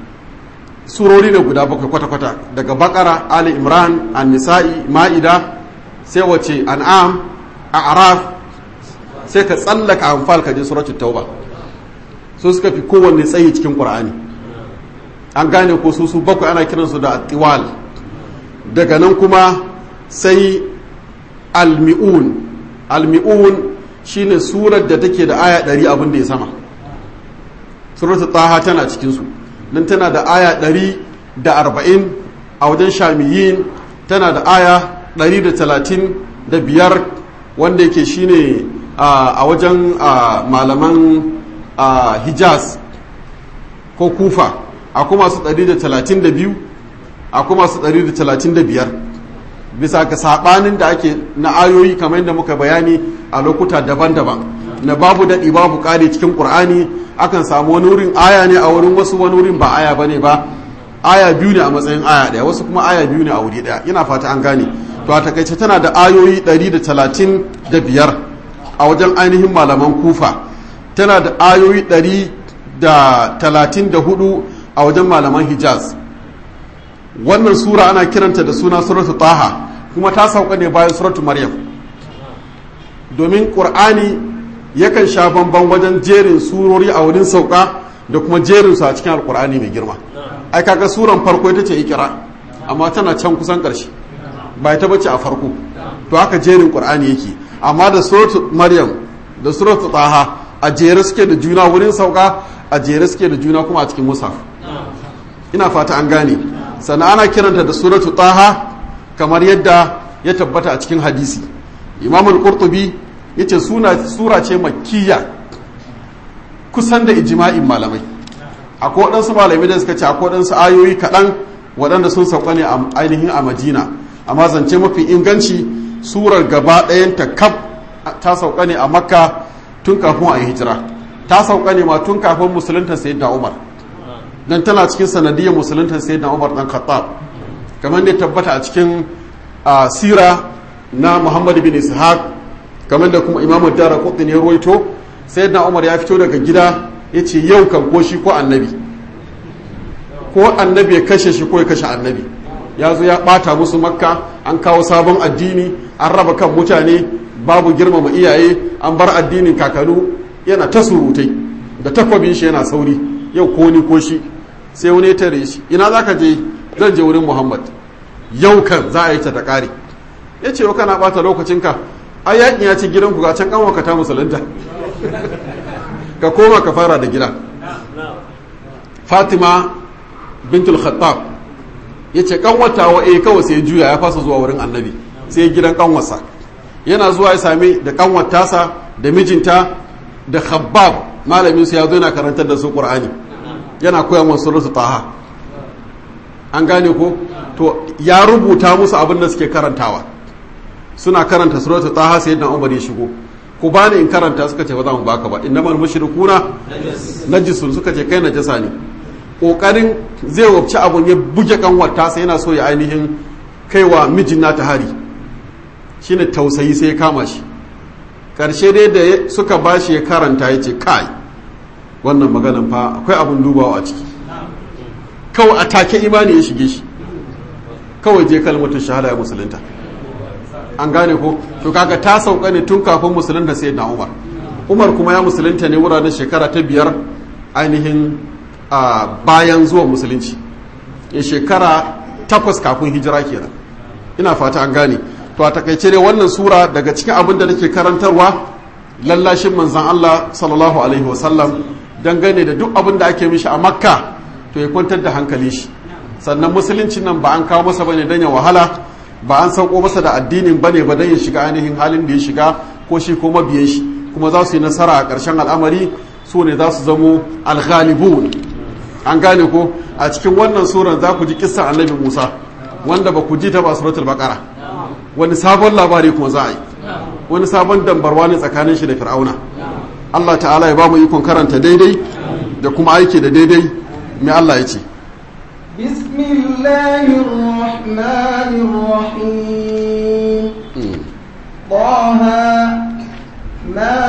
surori ne guda bakwai kwata-kwata daga bakara ali imran an-nisa'i ma'ida sai wace an'am a'raf sai ka tsallaka anfal ka je suratul tauba so suka fi kowanne tsayi cikin qur'ani an gane ko su su bakwai ana kiransu da attiwal daga nan kuma sai almi'un almi'un shine surar da take da aya ɗari abin da ya sama suratu taha tana cikinsu nan tana da aya ɗari da arba'in a wajen shamiyin tana da aya ɗari da talatin da biyar wanda yake shine a wajen malaman hijaz ko kufa a kuma su ɗari da talatin da biyu a kuma su ɗari da talatin da biyar bisa ga saɓanin da ake na ayoyi kamar yadda muka bayani a lokuta daban-daban na babu daɗi babu ƙari cikin ƙur'ani akan samu wani wurin aya ne a wurin wasu wani wurin ba aya bane ba aya biyu ne a matsayin aya ɗaya wasu kuma aya biyu ne a wuri ɗaya ina fata an gane to a takaice tana da ayoyi ɗari da talatin da biyar a wajen ainihin malaman kufa tana da ayoyi ɗari da talatin da hudu a wajen malaman hijaz wannan sura ana kiranta da suna suratu taha kuma ta sauka ne bayan suratu maryam domin ƙur'ani yakan sha bamban wajen jerin surori a wurin sauka da kuma jerin su a cikin alƙur'ani mai girma ai kaga suran farko ita ce ikira amma tana can kusan ƙarshe ba ita bace a farko to haka jerin ƙur'ani yake amma da suratu maryam da suratu taha a jere suke da juna wurin sauka a jere suke da juna kuma a cikin musaf ina fata an gane sannan ana kiranta da suratu taha kamar yadda ya tabbata a cikin hadisi imamul qurtubi yace suna sura ce makkiya kusan da ijma'in malamai akwai waɗansu malamai da suka ce akwai waɗansu ayoyi kaɗan waɗanda sun sauka ne ainihin a madina amma zance mafi inganci surar gaba ɗayanta kaf ta sauka ne a makka tun kafin a yi hijira ta sauka ne ma tun kafin musulunta sayyidina umar dan tana cikin sanadiyar musulunta sayyidina umar dan khattab kamar da tabbata a cikin sira na muhammad bin ishaq kamar da kuma imamu dara kudin ya ruwaito sayyidina umar ya fito daga gida ya ce yau kan ko shi ko annabi ko annabi ya kashe shi ko ya kashe annabi ya zo ya bata musu makka an kawo sabon addini an raba kan mutane babu girmama iyaye an bar addinin kakanu yana ta surutai da takwabin shi yana sauri yau ko ni ko shi sai wani ya tare shi ina za ka je zan je wurin muhammad yau kan za a yi ta ta kare ya ce kana bata lokacinka a yakin ya ci gidanku ga can kanwa ka ta musulunta ka koma ka fara da gida fatima bintul khattab ya ce kanwata wa eh kawai sai juya ya fasa zuwa wurin annabi sai gidan kanwarsa yana zuwa ya sami da kanwatasa da mijinta da khabbab malamin su ya zo yana karantar da su qur'ani yana koya musu suratu taha an gane ko to ya rubuta musu abin da suke karantawa suna karanta suratu taha sai dan umar ya shigo ku bani in karanta suka ce ba za mu baka ba innamal mushrikuna najisun suka ce kai najasa ne kokarin zai wabci abun ya buge kanwata sai yana so ya ainihin kaiwa mijin nata hari shine tausayi sai ya kama shi karshe dai da suka bashi ya karanta ya ce kai wannan maganan fa akwai abun dubawa a ciki kawai a take imani ya shige shi kawai je kalmatin shahada ya musulunta an gane ko to kaga ta sauka ne tun kafin musulunta sai na umar umar kuma ya musulunta ne wuraren shekara ta biyar ainihin a bayan zuwa musulunci ya shekara takwas kafin hijira kenan ina fata an gane to a takaice dai wannan sura daga cikin abin da nake karantarwa lallashin manzan Allah sallallahu alaihi wasallam dangane da duk abin da ake mishi a makka to ya kwantar da hankali shi sannan musulunci nan ba an kawo masa bane dan ya wahala ba an sauko masa da addinin bane ba dan ya shiga ainihin halin da ya shiga ko shi ko mabiyan shi kuma za su yi nasara a ƙarshen al'amari su ne za su zamo alghalibun an gane ko a cikin wannan surar za ku ji kissan annabi Musa wanda ba ku ji ta ba suratul baqara wani sabon labari kuma za a yi wani sabon dambarwa ne tsakanin shi da fir'auna Allah ta'ala ya ba mu ikon karanta daidai da kuma aiki da daidai mai Allah ya ce بسم الله الرحمن الرحيم طه ما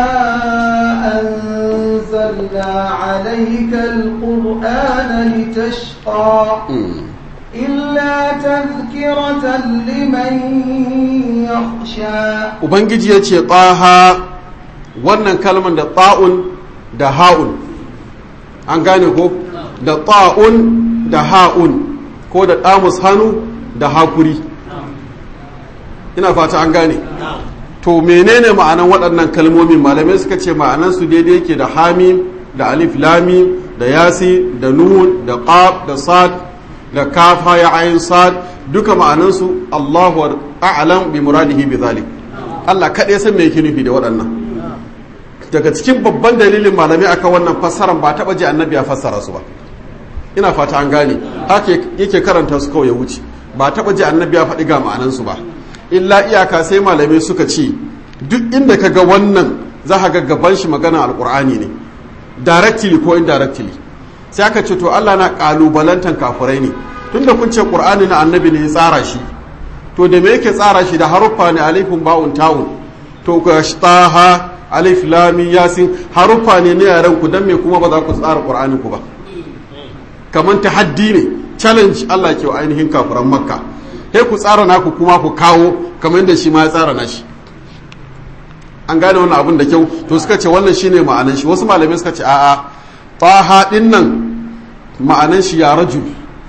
أنزلنا عليك القرآن لتشقى إلا تذكرة لمن يخشى Ubangiji ya ce ƙaha wannan kalmar da ta'un da ha'un an gane ko da ta'un da ha'un ko da ɗamus hannu da hakuri ina fata an gane to menene ma'anan waɗannan kalmomin malamai suka ce ma'anansu daidai yake da hamim da alif lami da yasi da nun da qaf da sad da kafa ya ayin sad duka ma'anansu Allahu a'lam bi muradihi bi zalik Allah kaɗai san me yake nufi da waɗannan daga cikin babban dalilin malamai akan wannan fassaran ba taɓa ji annabi ya fassara su ba ina fata an gane haka yake karanta su kawai ya wuce ba taɓa ji annabi ya faɗi ga ma'anansu ba illa iyaka sai malamai suka ce duk inda ka ga wannan za ka ga gaban shi magana alkur'ani ne directly ko indirectly sai aka ce to Allah na kalubalantan kafirai ne tunda kun ce qur'ani na annabi ne ya tsara shi to da me yake tsara shi da haruffa ne alifun ba'un tawun to ga taha alif lam yasin haruffa ne na yaran ku dan me kuma ba za ku tsara qur'ani ku ba kaman tahaddi ne challenge Allah ke wa ainihin kafiran makka sai ku tsara naku kuma ku kawo kamar yadda shi ma ya tsara nashi an gane wannan abin da kyau to suka ce wannan shine ma'anan shi wasu malamai suka ce a'a taha din nan ma'anan shi ya rajul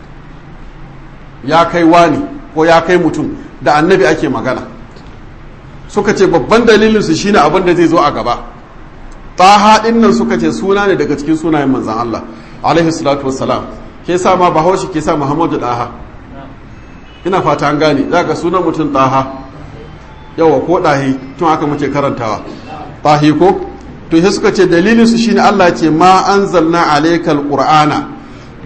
ya kai wani ko ya kai mutum da annabi ake magana suka ce babban dalilin su shine abin da zai zo a gaba taha din nan suka ce suna ne daga cikin sunayen manzon Allah alaihi salatu wassalam ke sa ma bahaushe ke sa Muhammadu daha ina fata an gane za ka sunan mutum ɗaha yawa ko ɗahi tun aka muke karantawa ɗahi ko to sai suka ce dalilin su shine Allah ce ma anzalna alaykal qur'ana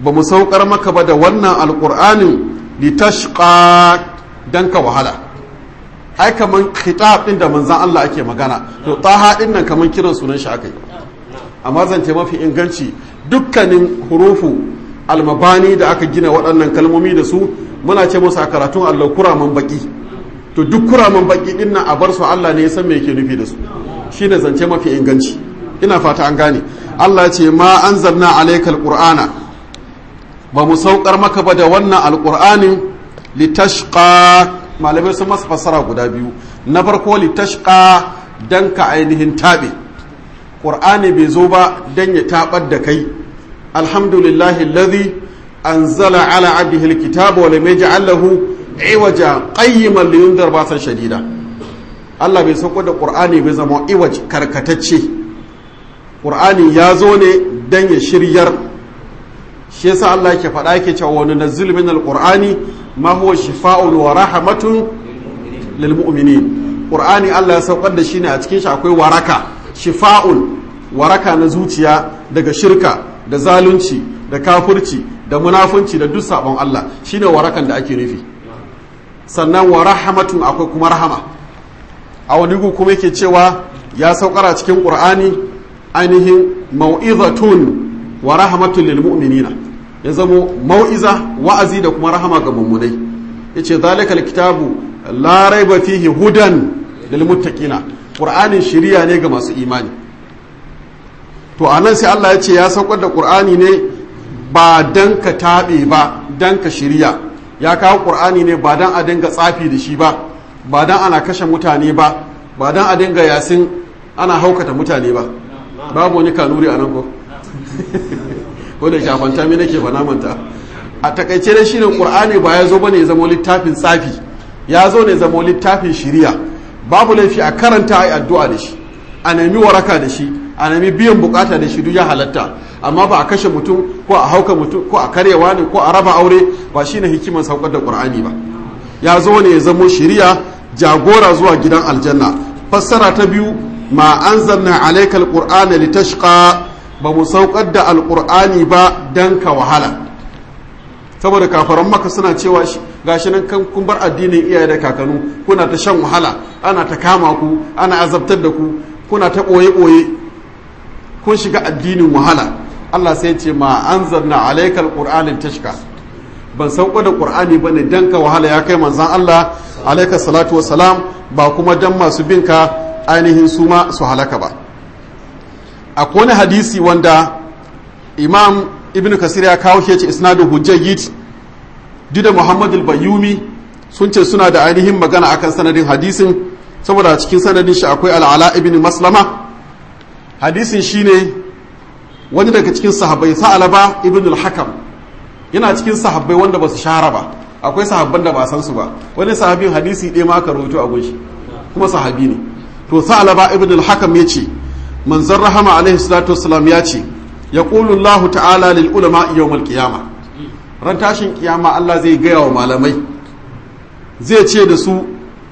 ba mu saukar maka ba da wannan alqur'anin litashqa dan ka wahala ai kaman khitab din da manzon Allah ake magana to taha din nan kaman kiran sunan shi akai amma zance mafi inganci dukkanin hurufu almabani da aka gina waɗannan kalmomi da su muna ce musu a karatun Allah kuraman baki to duk kuraman baki din nan a bar su Allah ne ya san me yake nufi da su shine zance mafi inganci ina fata an gane Allah ya ce ma anzalna alaykal qur'ana ba mu saukar maka ba da wannan alqur'anin litashqa malamai sun masa fassara guda biyu na farko litashqa dan ka ainihin tabe qur'ani bai zo ba dan ya tabar da kai alhamdulillahi alladhi anzala ala abdihi alkitaba wa lam yaj'al lahu iwaja qayyiman liyundar basan shadida Allah bai sauko da qur'ani bai zama iwaj karkatacce qur'ani ya zo ne dan ya shiryar shi yasa Allah yake faɗa yake cewa wani nazzil min alqur'ani ma huwa shifaa'un wa rahmatun lil mu'minin qur'ani Allah ya saukar da shi ne a cikin shi akwai waraka shifa'un waraka na zuciya daga shirka da zalunci da kafirci da munafunci da duk sabon Allah shine warakan da ake nufi sannan wa rahmatun akwai kuma rahama a wani gu kuma yake cewa ya saukara cikin qur'ani ainihin mau'izatun wa rahmatun lil mu'minina ya zamo mau'iza wa'azi da kuma rahama ga mummunai yace zalikal kitabu la raiba fihi hudan lil muttaqina qur'anin shiriya ne ga masu imani to anan sai Allah ya ce ya saukar da qur'ani ne ba dan ka tabe ba dan ka shiriya ya kawo qur'ani ne ba dan a dinga tsafi da shi ba ba dan ana kashe mutane ba ba dan a dinga yasin ana haukata mutane ba babu wani kanuri a nan ko ko da shafanta mi nake fana manta a takaice da shine qur'ani ba ya zo bane ya zama littafin tsafi ya zo ne zama littafin shiriya babu laifi a karanta ai addu'a da shi a nemi waraka da shi a nemi biyan bukata da shi duk ya halatta amma ba a kashe mutum ko a hauka mutum ko a karyawa ne ko a raba aure ba shine hikimar saukar da qur'ani ba ya zo ne ya zamo shiriya jagora zuwa gidan aljanna fassara ta biyu ma anzalna alayka alqur'ana litashqa ba mu saukar da alqur'ani ba dan ka wahala saboda kafaran maka suna cewa gashi nan kan kun bar addinin iyaye da kakanu kuna ta shan wahala ana ta kama ku ana azabtar da ku kuna ta boye boye kun shiga addinin wahala Allah sai ce ma anzalna alaykal qur'ana litashqa ban sauko da qur'ani bane dan ka wahala ya kai manzon Allah alayka salatu wassalam ba kuma dan masu binka ainihin su ma su halaka ba akwai wani hadisi wanda imam ibn kasir ya kawo shi ya ce isnadu hujjayyid duk da muhammad al-bayyumi sun ce suna da ainihin magana akan sanadin hadisin saboda cikin sanadin shi akwai al'ala ibn maslama hadisin shine wani daga cikin sahabbai sa'alaba ibn al-hakam yana cikin sahabbai wanda ba su shahara ba akwai sahabban da ba san su ba wani sahabin hadisi ɗaya ma aka rawaito a gunshi kuma sahabi ne to sa'alaba ibn al-hakam ya ce manzon rahama alaihi salatu wassalam ya ce ya Allah ta'ala lil ulama yawmal qiyama ran tashin kiyama Allah zai gaya wa malamai zai ce da su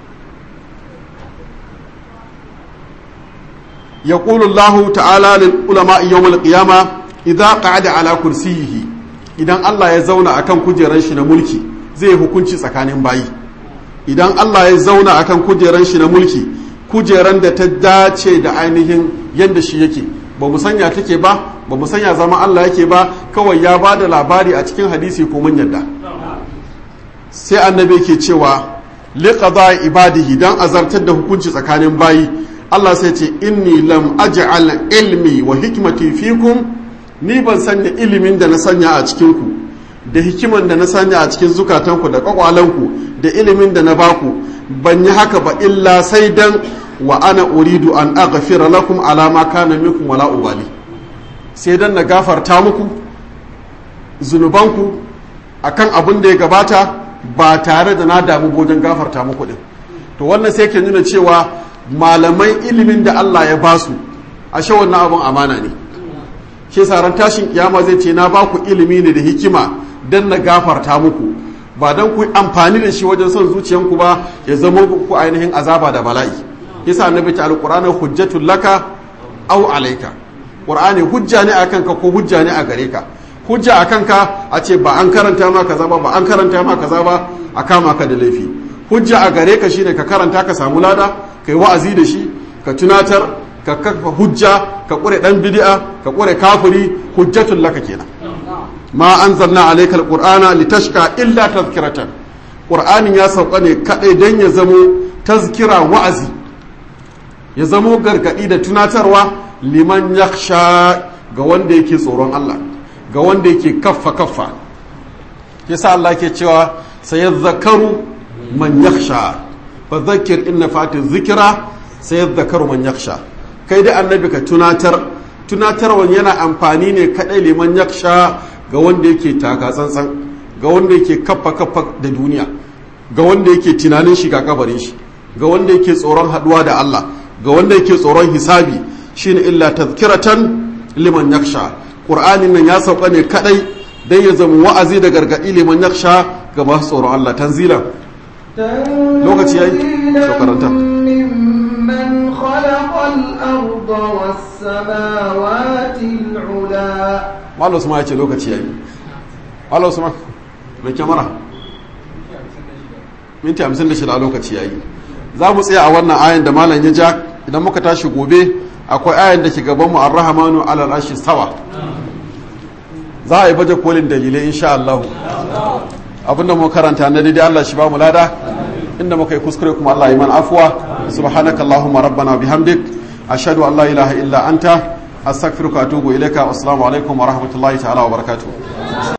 ya Allah ta'ala lil ulama yawmal qiyama idza qa'ada ala kursiyihi idan Allah ya zauna akan kujeran shi na mulki zai hukunci tsakanin bayi idan Allah ya zauna akan kujeran shi na mulki kujeran da ta dace da ainihin yadda shi yake ba mu sanya take ba ba mu sanya zama Allah yake ba kawai ya ba da labari a cikin hadisi ko mun yadda sai annabi ke cewa liqada ibadihi dan azartar da hukunci tsakanin bayi Allah sai ce inni lam aj'al ilmi wa hikmati fikum ni ban sanya ilimin da na sanya a cikin ku da hikiman da na sanya a cikin zukatanku da kwakwalanku da ilimin da na baku ban yi haka ba illa sai dan wa ana uridu an aghfira lakum ala ma kana minkum wala ubali sai dan na gafarta muku zunubanku akan abin da ya gabata ba tare da na damu wajen gafarta muku din to wannan sai ke nuna cewa malamai ilimin da Allah ya basu ashe wannan abin amana ne shi saran tashin kiyama zai ce na baku ilimi ne da hikima dan na gafarta muku ba dan ku amfani da shi wajen son zuciyanku ba ya zama ku ainihin azaba da bala'i yasa annabi ta alqur'ani hujjatul laka aw alayka qur'ani hujja ne akan ka ko hujja ne a gare ka hujja a kanka a ce ba an karanta ma kaza ba ba an karanta ma kaza ba a kama ka da laifi hujja a gare ka shine ka karanta ka samu lada kai wa'azi da shi ka tunatar ka kafa hujja ka kure dan bid'a ka kure kafiri hujjatul laka kenan ma anzalna alayka alqur'ana litashqa illa tazkiratan qur'anin ya sauka ne kadai dan ya zamo tazkira wa'azi ya zamo gargadi da tunatarwa liman yakhsha ga wanda yake tsoron Allah ga wanda yake kaffa kaffa yasa Allah ke cewa sayadhakaru man yakhsha fa dhakkir inna fati dhikra sayadhakaru man yakhsha kai da annabi ka tunatar tunatarwan yana amfani ne kadai liman yakhsha ga wanda yake taka tsantsan ga wanda yake kaffa kaffa da duniya ga wanda yake tunanin shiga kabarin shi ga wanda yake tsoron haduwa da Allah ga wanda yake tsoron hisabi shine illa tazkiratan liman yakhsha qur'anin nan ya sauka ne kadai dan ya zama wa'azi da gargadi liman yakhsha ga masu tsoron Allah tanzilan lokaci yayi to karanta ممن خلق الأرض والسماوات العلا Malam Usman ya ce lokaci yayi Malam Usman mai kyamara minti 56 a lokaci yayi za mu tsaya a wannan ayan da malam ya ja idan muka tashi gobe akwai ayan da ke gaban mu ar-rahmanu ala al-arshi stawa za a yi baje kolin dalilai insha Allah abinda mu karanta na daidai Allah shi ba mu lada inda muka yi kuskure kuma Allah yi man afuwa subhanaka allahumma rabbana bihamdik ashhadu an la ilaha illa anta astaghfiruka wa atubu ilaika assalamu alaikum wa rahmatullahi ta'ala wa barakatuh